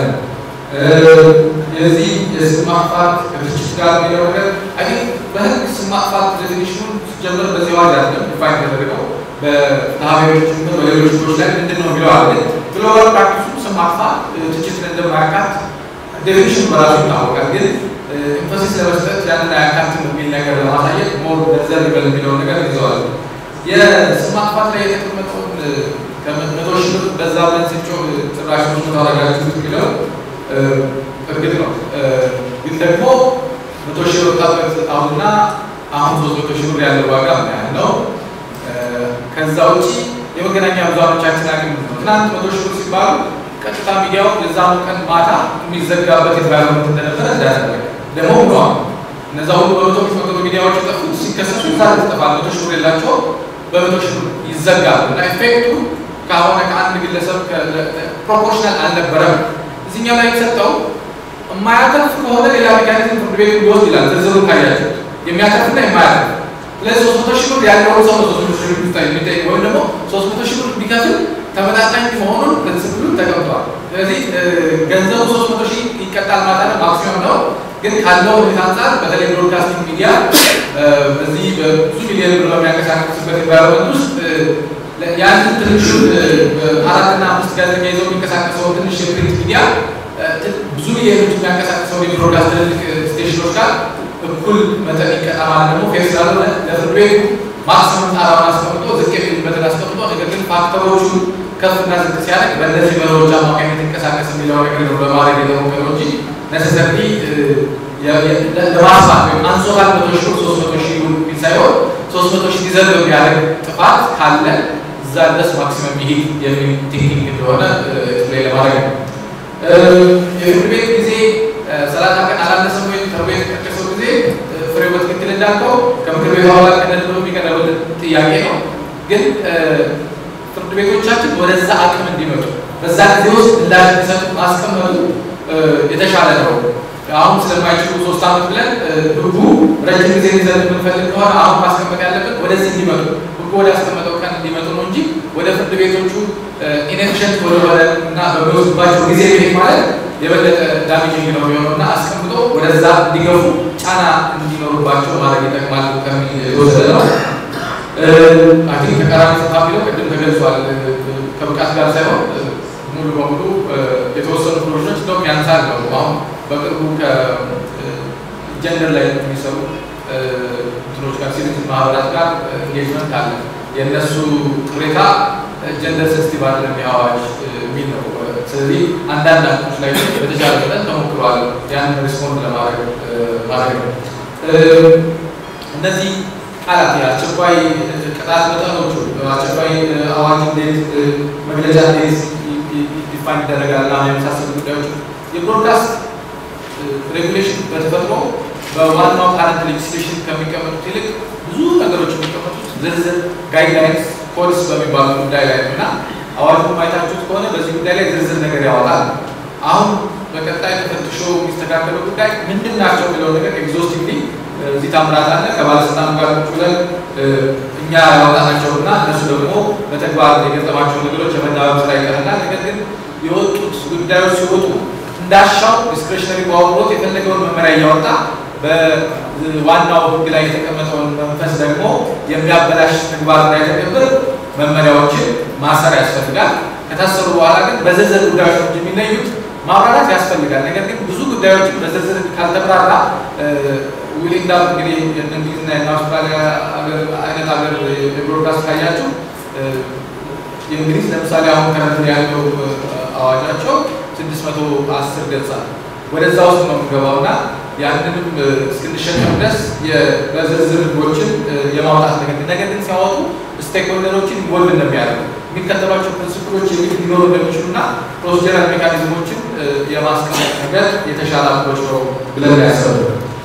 የዚህ የስም ማጥፋት ከድርጅት ጋር የሚለው ነገር አይ በህግ ስም ማጥፋት ዴፊኒሽኑን ሲጀምር በዚህ አዋጅ አይደለም ዲፋይን ተደረገው በታቢዎች በሌሎች ህጎች ላይ ምንድን ነው የሚለው አለ። ግሎባል ፕራክቲሱ ስም ማጥፋት ትችትን እንደማያካት ዴፊኒሽን በራሱ ይታወቃል። ግን ኢንፈሲስ ለመስጠት ያንን አያካትም የሚል ነገር ለማሳየት ሞር ገንዘብ ይበል የሚለውን ነገር ይዘዋል። የስም ማጥፋት ላይ የተቀመጠውን ከመቶ ሺህ ብር በዛ ብለን ስንጮህ ጭራሽ ብዙ ታረጋችሁት የሚለው እርግጥ ነው። ግን ደግሞ መቶ ሺህ ብር ወጣበት አሁንና አሁን ሶስት መቶ ሺህ ብር ያለው ዋጋ ምን ያህል ነው? ከዛ ውጪ የመገናኛ ብዙሃኖቻችን አቅም ነው። ትናንት መቶ ሺህ ብር ሲባሉ ቀጥታ ሚዲያው የዛኑ ቀን ማታ የሚዘጋበት ኤንቫይሮንመንት እንደነበረ እንዳያደረገ ደግሞ ብለዋል። እነዛ ሁሉ በመቶ መቶ ሚዲያዎች የጠፉት ሲከሰሱ ዛ ይጠፋል። መቶ ሺህ ብር የላቸው በመቶ ሺህ ብር ይዘጋሉ እና ኢፌክቱ ከሆነ ከአንድ ግለሰብ ፕሮፖርሽናል አልነበረም። እዚህኛው ላይ የተሰጠው የማያተርፍ ከሆነ ሌላ ሜካኒዝም ፍርድ ቤቱ ሊወስድ ይላል። ዝርዝሩ ካያቸው የሚያተርፍና የማያተርፍ ስለዚህ ሶስት መቶ ሺህ ብር ያለውን ሰው ሶስት መቶ ሺህ ብር የሚጠይቅ ወይም ደግሞ ሶስት መቶ ሺህ ብር ቢከፍል ተመጣጣኝ መሆኑን ፕሪንስፕሉ ተቀምጧል። ስለዚህ ገንዘቡ ሶስት መቶ ሺህ ይቀጣል ማለት ነው፣ ማክሲመም ነው። ግን ካለው ሁኔታ አንጻር በተለይ ብሮድካስቲንግ ሚዲያ በዚህ በብዙ ሚሊዮን ብር በሚያንቀሳቀስበት ኢንቫይሮመንት ውስጥ ያንን ትንሹ አራትና አምስት ጋዜጠኛ ይዘው የሚንቀሳቀሰው ትንሽ የፕሪንት ሚዲያ ብዙ ሚሊዮኖች የሚያንቀሳቀሰው የብሮድካስት ትልልቅ ስቴሽኖች ጋር እኩል መጠን ይቀጣ ማለት ደግሞ ፌር ስላልሆነ ለፍርድ ቤቱ ማክሲመም ጣራውን አስቀምጦ ዝቅ የሚልበትን አስቀምጦ ነገር ግን ፋክተሮቹ ከፍና ዝቅ ሲያደርግ በእነዚህ መሪዎች አማካኝነት ይንቀሳቀስ የሚለው ነገር ነው በማድረግ የተሞከረው እንጂ ነሰሰሪ ለማስፋት ወይም አንሶታል መቶ ሺህ ሶስት መቶ ሺህ ቢል ሳይሆን ሶስት መቶ ሺህ ሊዘል የሚያደርግ ጥፋት ካለ እዛ ድረስ ማክሲመም ይሄድ የሚል ቴክኒክ እንደሆነ ላይ ለማድረግ ነው። የፍርድ ቤት ጊዜ ሰላሳ ቀን አላነሰም ወይም ተብሎ የተጠቀሰው ጊዜ ፍሬው በትክክል እንዳልከው ከምክር ቤቱ አባላት ቀደም ብሎ የሚቀርብልን ጥያቄ ነው። ግን ፍርድ ቤቶቻችን ወደዛ አቅም እንዲመጡ በዛ ጊዜ ውስጥ ምላሽ እንዲሰጡ ማስቀመጡ የተሻለ ነው። አሁን ስለማይችሉ ሶስት ዓመት ብለን ህጉ ረጅም ጊዜ ሊዘን የምንፈልግ ከሆነ አሁን ማስቀመጥ ያለብን ወደዚህ እንዲመጡ ህጉ ወደ ያስቀመጠው ቀን እንዲመጡ ነው እንጂ ወደ ፍርድ ቤቶቹ ኢንኤፊሽንት ወደሆነ እና በሚወስድባቸው ጊዜ ቤት ማለት የበለጠ ዳሜጂንግ ነው የሚሆነው እና አስቀምጦ ወደዛ እንዲገፉ ጫና እንዲኖሩባቸው ማድረግ ይጠቅማል ከሚል የተወሰደ ነው። አይ ቲንክ ተቃራኒ ጸሐፊ ነው ቅድም ተገልጿል። ከብቃት ጋር ሳይሆን ሙሉ በሙሉ የተወሰኑ ፕሮጀክቶች እንደውም ያንሳል ነው። አሁን በቅርቡ ከጀንደር ላይ የሚሰሩ እንትኖች ጋር ሲቪክ ማህበራት ጋር ኢንጌጅመንት አለ። የእነሱ ቅሬታ ጀንደር ሴንሲቲቭ አይደለም የአዋጅ የሚል ነው። ስለዚህ አንዳንድ አክቶች ላይ በተቻለ መጠን ተሞክሯል። ያንን ሪስፖንድ ለማድረግ ማድረግ ነው። እነዚህ ቃላት የአስቸኳይ ቅጣት መጠኖቹ አስቸኳይ አዋጅ እንዴት መግለጫ እንዴት ዲፋይን ይደረጋል እና የመሳሰሉ ጉዳዮች የብሮድካስት ሬጉሌሽን በተፈጥሮ በዋናው ካረንት ሌጅስሌሽን ከሚቀመጡት ይልቅ ብዙ ነገሮች የሚቀመጡት ዝርዝር ጋይድላይንስ ኮድስ በሚባሉ ጉዳይ ላይ ነው እና አዋጁን ማየታችሁት ከሆነ በዚህ ጉዳይ ላይ ዝርዝር ነገር ያወጣል። አሁን በቀጣይ ተፈትሾ የሚስተካከለው ጉዳይ ምንድን ናቸው የሚለው ነገር ኤግዞስቲቭሊ እዚህ ታምራት አለ ከባለስልጣኑ ጋር ቁጭ ብለን እኛ ያወጣናቸውና እነሱ ደግሞ በተግባር የገጠማቸው ነገሮች የመናበብ ስራ ይቀርናል። ነገር ግን የወጡት ጉዳዮች ሲወጡ እንዳሻው ዲስክሬሽነሪ ፓወር የፈለገውን መመሪያ እያወጣ በዋናው ሕግ ላይ የተቀመጠውን መንፈስ ደግሞ የሚያበላሽ ተግባር እንዳይተገብር መመሪያዎችን ማሰር ያስፈልጋል። ከታሰሩ በኋላ ግን በዝርዝር ጉዳዮች እንጂ የሚለዩት ማብራራት ያስፈልጋል። ነገር ግን ብዙ ጉዳዮችን በዝርዝር ካልተብራራ ዊል እንዳል እንግዲህ እንግሊዝና የአውስትራሊያ አይነት ሀገር የብሮድካስት ካያችሁ የእንግሊዝ ለምሳሌ አሁን ከረንት ያለው አዋጃቸው ስድስት መቶ አስር ገጽ አለ። ወደዛ ውስጥ ነው የምንገባው እና ያንንም እስክንሸከም ድረስ በዝርዝር ህጎችን የማውጣት ነገር ነገር ግን ሲያወጡ ስቴክሆልደሮችን ኢንቮልቭ እንደሚያደርጉ የሚከተሏቸው ፕሪንስፕሎች የግድ ሊኖሩ እንደሚችሉና ፕሮሲጀራል ሜካኒዝሞችን የማስቀመጥ ነገር የተሻለ አፕሮች ነው ብለን ያሰቡ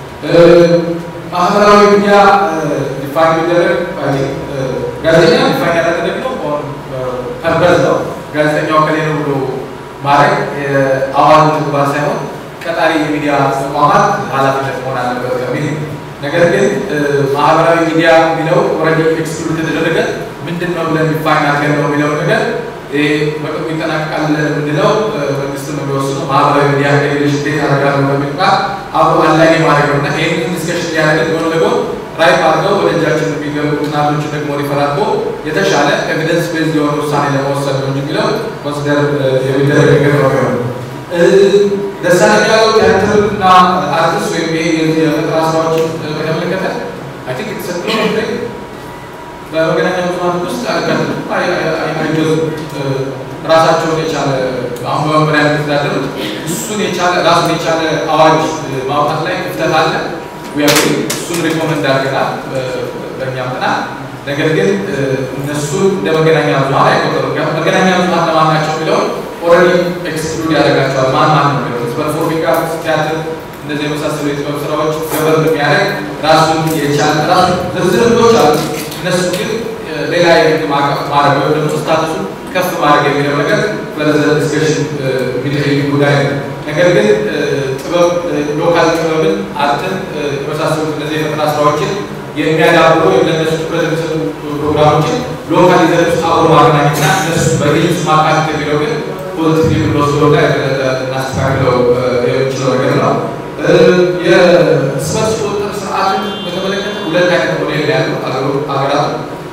ማህበራዊ ሚዲያ ዲፋይን ሊደረግ ጋዜጠኛ ዲፋይን ያደረገ ደግሞ ፐርፐዝ ነው። ጋዜጠኛው ከሌ ነው ብሎ ማድረግ አዋጅ ተግባር ሳይሆን ቀጣሪ የሚዲያ ተቋማት ኃላፊነት መሆን አለበት ከሚል ነገር ግን ማህበራዊ ሚዲያ የሚለው ኦልሬዲ ኤክስክሉድ ከተደረገ ምንድን ነው ብለን ዲፋይን አድርገን ነው የሚለው ነገር በቅርቡ ይጠናቀቃል የምንለው መንግስት ነው የሚወስነው። ማህበራዊ ሚዲያ ከሌሎች እንዴት ያደርጋሉ በሚል ቃል አብሮ አንላይን ማድረግ ነው እና ይህንን ዲስከሽን እያደረግን ጎን ለጎን ራይት አድርገው ወደ እጃችን የሚገቡ ጥናቶችን ደግሞ ሪፈር አድርጎ የተሻለ ኤቪደንስ ቤዝድ የሆነ ውሳኔ ለመወሰን ነው እንጂ የሚለው ኮንሲደር የሚደረግ ነገር ነው የሚሆነው። ደሳለኝ ያለው ቲያትርና አርቲስት ወይም ይሄ የፈጠራ ስራዎችን በተመለከተ አይ ቲንክ የተሰጥሎ በመገናኛ ብዙኃን ውስጥ አልቀጥልም አይገዙም። ራሳቸውን የቻለ አሁን በመመሪያ የሚተዳደሩት እሱን የቻለ ራሱን የቻለ አዋጅ ማውጣት ላይ ክፍተት አለ። እሱን ሪኮመንድ አድርገናል በእኛም ጥናት። ነገር ግን እነሱን እንደ መገናኛ ብዙኃን አይቆጠሩም። መገናኛ ብዙኃን ለማን ናቸው የሚለውን ኦልሬዲ ኤክስክሉድ ያደርጋቸዋል። ማን ማን ነው የሚለው ፐርፎርሚንግ አርትስ፣ ቲያትር፣ እንደዚህ የመሳሰሉ የጥበብ ስራዎች ገበር የሚያደርግ ራሱን የቻለ ራሱ ዝርዝር ህጎች አሉ። እነሱ ግን ሌላ የህግ ማዕቀፍ ማድረግ ወይም ደግሞ ስታቱሱን ከፍ ማድረግ የሚለው ነገር ፈርዘር ዲስከሽን የሚጠይቅ ጉዳይ ነው። ነገር ግን ጥበብ ሎካል ጥበብን፣ አርትን የመሳሰሉት እነዚህ የፈጠራ ስራዎችን የሚያዳብሩ ወይም ለእነሱ ትኩረት የሚሰጡ ፕሮግራሞችን ሎካል ይዘት ውስጥ አብሮ ማገናኘትና እነሱ በግልጽ ማካተት የሚለው ግን ፖዚቲቭ ብንወስደው እና የበለጠ እናስተካክለው የምንችለው ነገር ነው። የእርስ በርስ ቁጥጥር ስርዓትን በተመለከተ ሁለት አይነት ሞዴል ያሉ ሀገራት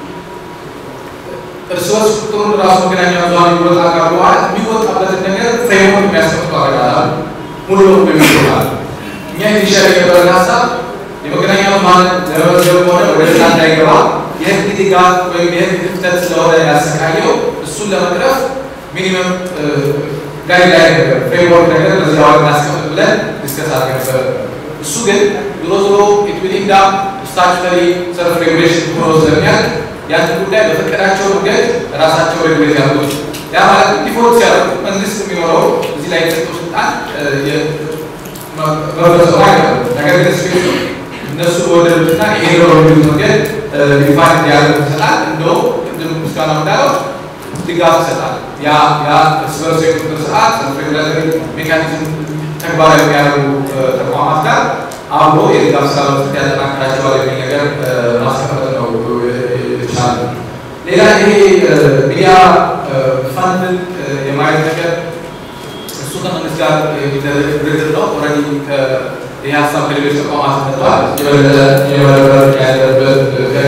እርስ በርስ ቁጥሩን ራሱ መገናኛ ብዙኃን የሚወጣ ጋር በኋላ የሚወጣበትን ነገር ፍሬምወርክ የሚያስቀምጡ ሀገራት አሉ። ሙሉ በሙሉ የሚወጣል። እኛ ኢኒሻል የነበረን ሀሳብ የመገናኛ ብዙኃን ለመመዝገብ ሆነ ወደ ስራ እንዳይገባ የህግ ድጋፍ ወይም የህግ ክፍተት ስለሆነ ያሰቃየው እሱን ለመቅረፍ ሚኒመም ጋይድላይን ነገር ፍሬምወርክ ነገር በዚህ አዋጅ እናስቀምጥ ብለን ዲስከስ አድርገን ነበር። እሱ ግን ዞሮ ዞሮ ኢት ዊል ኢንድ አፕ ስታቹተሪ ሰልፍ ሬጉሌሽን ሆኖ ስለሚያልቅ ያን ጉዳይ በፈቀዳቸው መንገድ ራሳቸው ሬጉሌት ያደርጉት። ያ ማለት ዲፎልት ሲያደርጉ መንግስት የሚኖረው እዚህ ላይ የተሰጠው ስልጣን መፈጸሙ አይደለም። ነገር ግን ስፔሱ እነሱ በወደዱትና ይሄ ነው በሚሉት መንገድ ዲፋይን እንዲያደርጉ ይሰጣል። እንደውም ቅድም ምስጋና እንዳለው ድጋፍ ይሰጣል። ያ ያ እርስ በርስ የቁጥጥር ስርዓት ሬጉላተሪ ሜካኒዝም ተግባራዊ የሚያደርጉ ተቋማት ጋር አብሮ የድጋፍ ስራ መስጠት ያጠናክራቸዋል የሚል ነገር ማስቀመጥ ነው የተቻለ። ሌላ ይሄ ሚዲያ ፈንድን የማየት ነገር እሱ ከመንግስት ጋር የሚደረግ ድርድር ነው። ኦልሬዲ ይህ ሀሳብ ከሌሎች ተቋማት መጥቷል። የበለጠ የመረበር ያለበት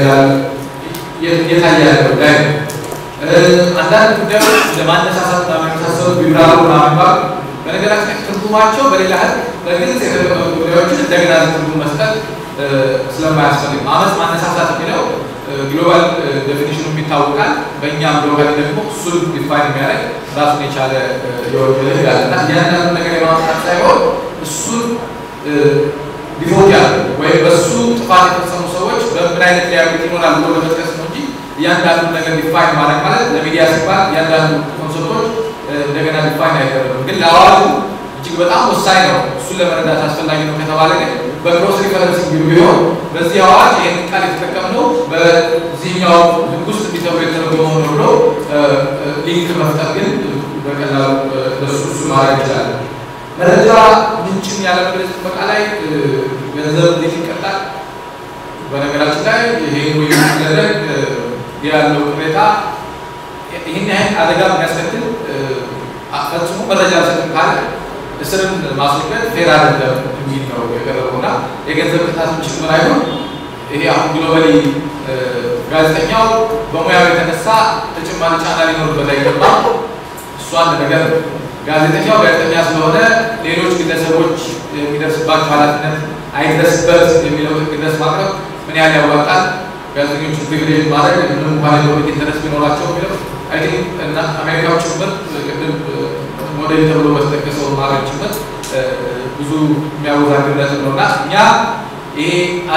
የታየ ያለ ጉዳይ ነው። አንዳንድ ጉዳዮች ለማነሳሳት እና የመሳሰሉ ቢብራሩ ማንባብ በነገራችን ላይ ትርጉማቸው በሌላ ህግ በግልጽ የተቀመጡ ጉዳዮችን እንደገና ትርጉም መስጠት ስለማያስፈልግ አመፅ ማነሳሳት የሚለው ግሎባል ዴፊኒሽኑ ይታወቃል። በእኛም ሎካሊ ደግሞ እሱን ዲፋይን የሚያደርግ ራሱን የቻለ የወንጀል ህግ አለ እና እያንዳንዱ ነገር የማምጣት ሳይሆን እሱን ዲፎልት ያለ ወይም በሱ ጥፋት የተፈጸሙ ሰዎች በምን አይነት ሊያቤት ይኖራል ብሎ ለመጥቀስ ነው እንጂ እያንዳንዱ ነገር ዲፋይን ማድረግ ማለት ለሚዲያ ሲባል እያንዳንዱ ኮንሰፕቶች እንደገና ዲፋይን አይደረጉም። ግን ለአዋጁ እጅግ በጣም ወሳኝ ነው። እሱን ለመረዳት አስፈላጊ ነው ከተባለ ግን በክሮስ ሪፈረንስ ቢሆን በዚህ አዋጅ ይህን ቃል የተጠቀምነው በዚህኛው ህግ ውስጥ እንዲተብሎ የተረጎመው ነው ብሎ ሊንክ መፍጠር ግን በቀላሉ ለሱ እሱ ማድረግ ይችላል። መረጃ ምንጭን ያለመግለጽ ጥበቃ ላይ ገንዘብ እንዴት ይቀጣል? በነገራችን ላይ ይሄ ውይይት ሲደረግ ያለው ሁኔታ ይህን ያህል አደጋ የሚያስከትል ፈጽሞ መረጃ አልሰጥም ካለ እስርን ማስወገድ ፌር አይደለም የሚል ነው የቀረበው እና የገንዘብ ቅጣት ጭምር አይሆን ይሄ አሁን ግሎባሊ ጋዜጠኛው በሙያው የተነሳ ተጨማሪ ጫና ሊኖርበት አይገባም። እሱ አንድ ነገር ነው። ጋዜጠኛው ጋዜጠኛ ስለሆነ ሌሎች ግለሰቦች የሚደርስባቸው ኃላፊነት አይድረስበት የሚለው ህግ ድረስ ማቅረብ ምን ያህል ያዋጣል? ጋዜጠኞቹ ፕሪቪሌጅ ማድረግ ምንም እንኳን የፖለቲክ ኢንተረስት ቢኖራቸው የሚለው አይ ቲንክ እና አሜሪካዎች ጭምር ቅድም ሞዴል ተብሎ በተጠቀሰው ማድረግ ጭምር ብዙ የሚያወዛግብ ነጥብ ነው እና እኛ ይሄ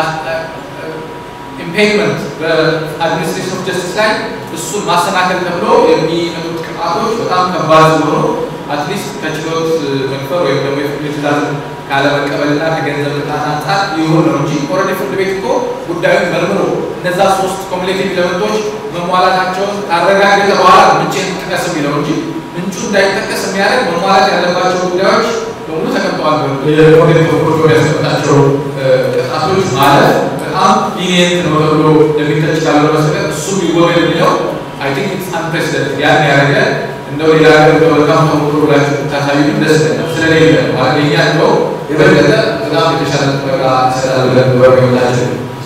ኢምፔይመንት በአድሚኒስትሬሽን ኦፍ ጀስቲስ ላይ እሱን ማሰናከል ተብሎ የሚመጡት ቅጣቶች በጣም ከባድ ስለሆኑ አትሊስት ከችሎት መክፈር ወይም ደግሞ የፍርድ ቤት ትዕዛዝን ካለመቀበልና ከገንዘብ ቅጣት አንጻር ይሁን ነው እንጂ ኦልሬዲ ፍርድ ቤት እኮ ጉዳዩን መርምሮ እነዛ ሶስት ኮሙሌቲቭ ኤሌመንቶች መሟላታቸውን ካረጋገጠ በኋላ ምንጭን ጥቀስ የሚለው እንጂ ምንጩ እንዳይጠቀስ የሚያደርግ መሟላት ያለባቸው ጉዳዮች በሙሉ ተቀምጠዋል። ኮዴት ኦፍ ያስቀምጣቸው ቅጣቶች ማለት በጣም ሊኒየንት ነው ተብሎ የሚተች ካልሆነ በስተቀር እሱ ቢወገድ የሚለው አይ ቲንክ ኢትስ አንፕሬሲደንት ያን ያደረገ እንደው ሌላ ሀገር በመልካም ተሞክሮ ብላችሁ ብታሳዩ ደስ ይለኛል። ስለሌለ ማለት የኛ እንደው የበለጠ በጣም የተሻለ ጥበቃ ይሰጣል ብለን በመገመታችን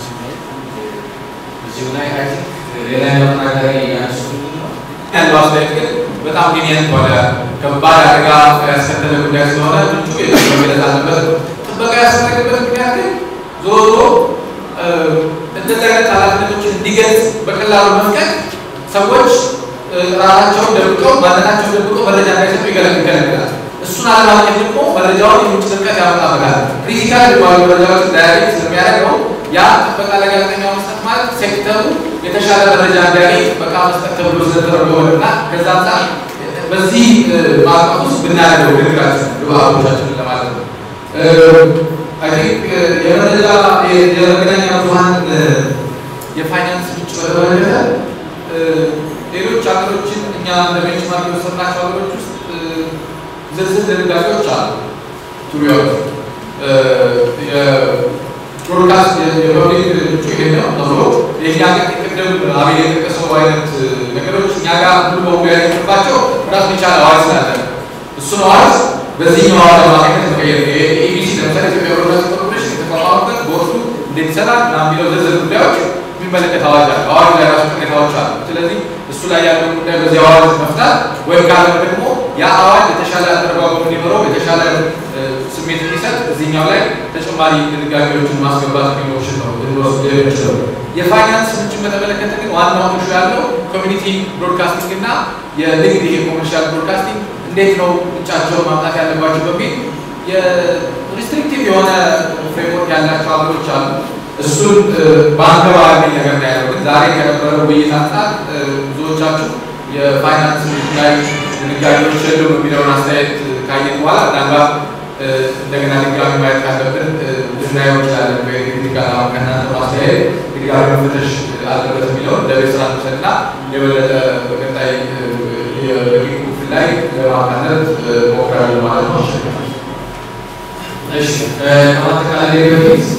እዚሁ ላይ አይ ቲንክ ሌላ ያለው ተናጋሪ ያነሱ ያለው አስተያየት ግን በጣም ሊኒየንት ሆነ ከባድ አደጋ ያስከተለ ጉዳይ ስለሆነ ምንጩ መገለጽ አለበት። ጥበቃ ያስፈለገበት ምክንያት ግን ዞሮ ዞሮ እንደዚህ አይነት ኃላፊነቶችን እንዲገልጽ በቀላሉ መፍቀድ ሰዎች ራሳቸውን ደብቀው ማንነታቸውን ደብቀው መረጃ እንዳይሰጡ ይገለግላል። እሱን አለማግኘት ደግሞ መረጃውን የምንጭ ጥልቀት ያመጣበታል። ክሪቲካል የሚባሉ መረጃዎችን ዳያቤት ስለሚያደርገው ያ ጥበቃ ለጋዜጠኛ መስጠት ማለት ሴክተሩ የተሻለ መረጃ እንዲያገኝ ጥበቃ መስጠት ተብሎ ስለተደረገ እና ከዛ አንጻር በዚህ ማዕቀፍ ውስጥ ብናደርገው ንግግራችን ግብአቶቻችንን ለማለት ነው። አይ ቲንክ የመረጃ የመገናኛ ብዙኃን የፋይናንስ ምንጭ በተመለከተ ሌሎች ሀገሮችን እኛ እንደ ቤንችማርክ የወሰድናቸው ሀገሮች ውስጥ ዝርዝር ድንጋጌዎች አሉ። ቱሪያዎች የብሮድካስት የፐብሊክ ምንጩ ይሄ ነው ተብሎ የእኛ ቅድም አቤል የጠቀሰው አይነት ነገሮች እኛ ጋር ሙሉ በሙሉ ያለባቸው ራሱን የቻለ አዋጅ ስላለ እሱን አዋጅ በዚህኛው አዋጅ አማካኝነት መቀየር የኢቢሲ ለምሳሌ ኢትዮጵያ ብሮድካስቲንግ ኮርፖሬሽን የተቋቋመበት ቦርዱ እንዴት ይሰራል እና የሚለው ዝርዝር ጉዳዮች የሚመለከት አዋጅ አለ። አዋጅ ላይ ራሱ ቅሬታዎች አሉ። ስለዚህ እሱ ላይ ያለው ጉዳይ በዚህ አዋጅ መፍታት ወይም ካለ ደግሞ ያ አዋጅ የተሻለ አተረጓጎም እንዲኖረው የተሻለ ስሜት እንዲሰጥ እዚህኛው ላይ ተጨማሪ ድንጋጌዎችን ማስገባት የሚኖርሽን ነው ልንወስድ የምንችለው። የፋይናንስ ምንጭን በተመለከተ ግን ዋናው ኢሹ ያለው ኮሚኒቲ ብሮድካስቲንግ እና የንግድ ይሄ ኮመርሻል ብሮድካስቲንግ እንዴት ነው ምንጫቸውን ማምጣት ያለባቸው በሚል የሪስትሪክቲቭ የሆነ ፍሬምወርክ ያላቸው ሀገሮች አሉ። እሱን በአንገባ የሚል ነገር ነው ያለው። ግን ዛሬ ከነበረው ውይይት አንጻር ብዙዎቻችሁ የፋይናንስ ላይ ድንጋጌዎች የሉም የሚለውን አስተያየት ካየን በኋላ ምናልባት እንደገና ድጋሚ ማየት ካለብን ልናየው እንችላለን። ክሪቲካል አሁን ከእናንተ ማስተያየት ድጋሚ መፈተሽ አለበት የሚለውን ለቤት ስራ ንውሰድና የበለጠ በቀጣይ የበቂቁ ክፍል ላይ ለማካተት ሞክራለን ማለት ነው። እሺ ከማጠቃለያ በፊት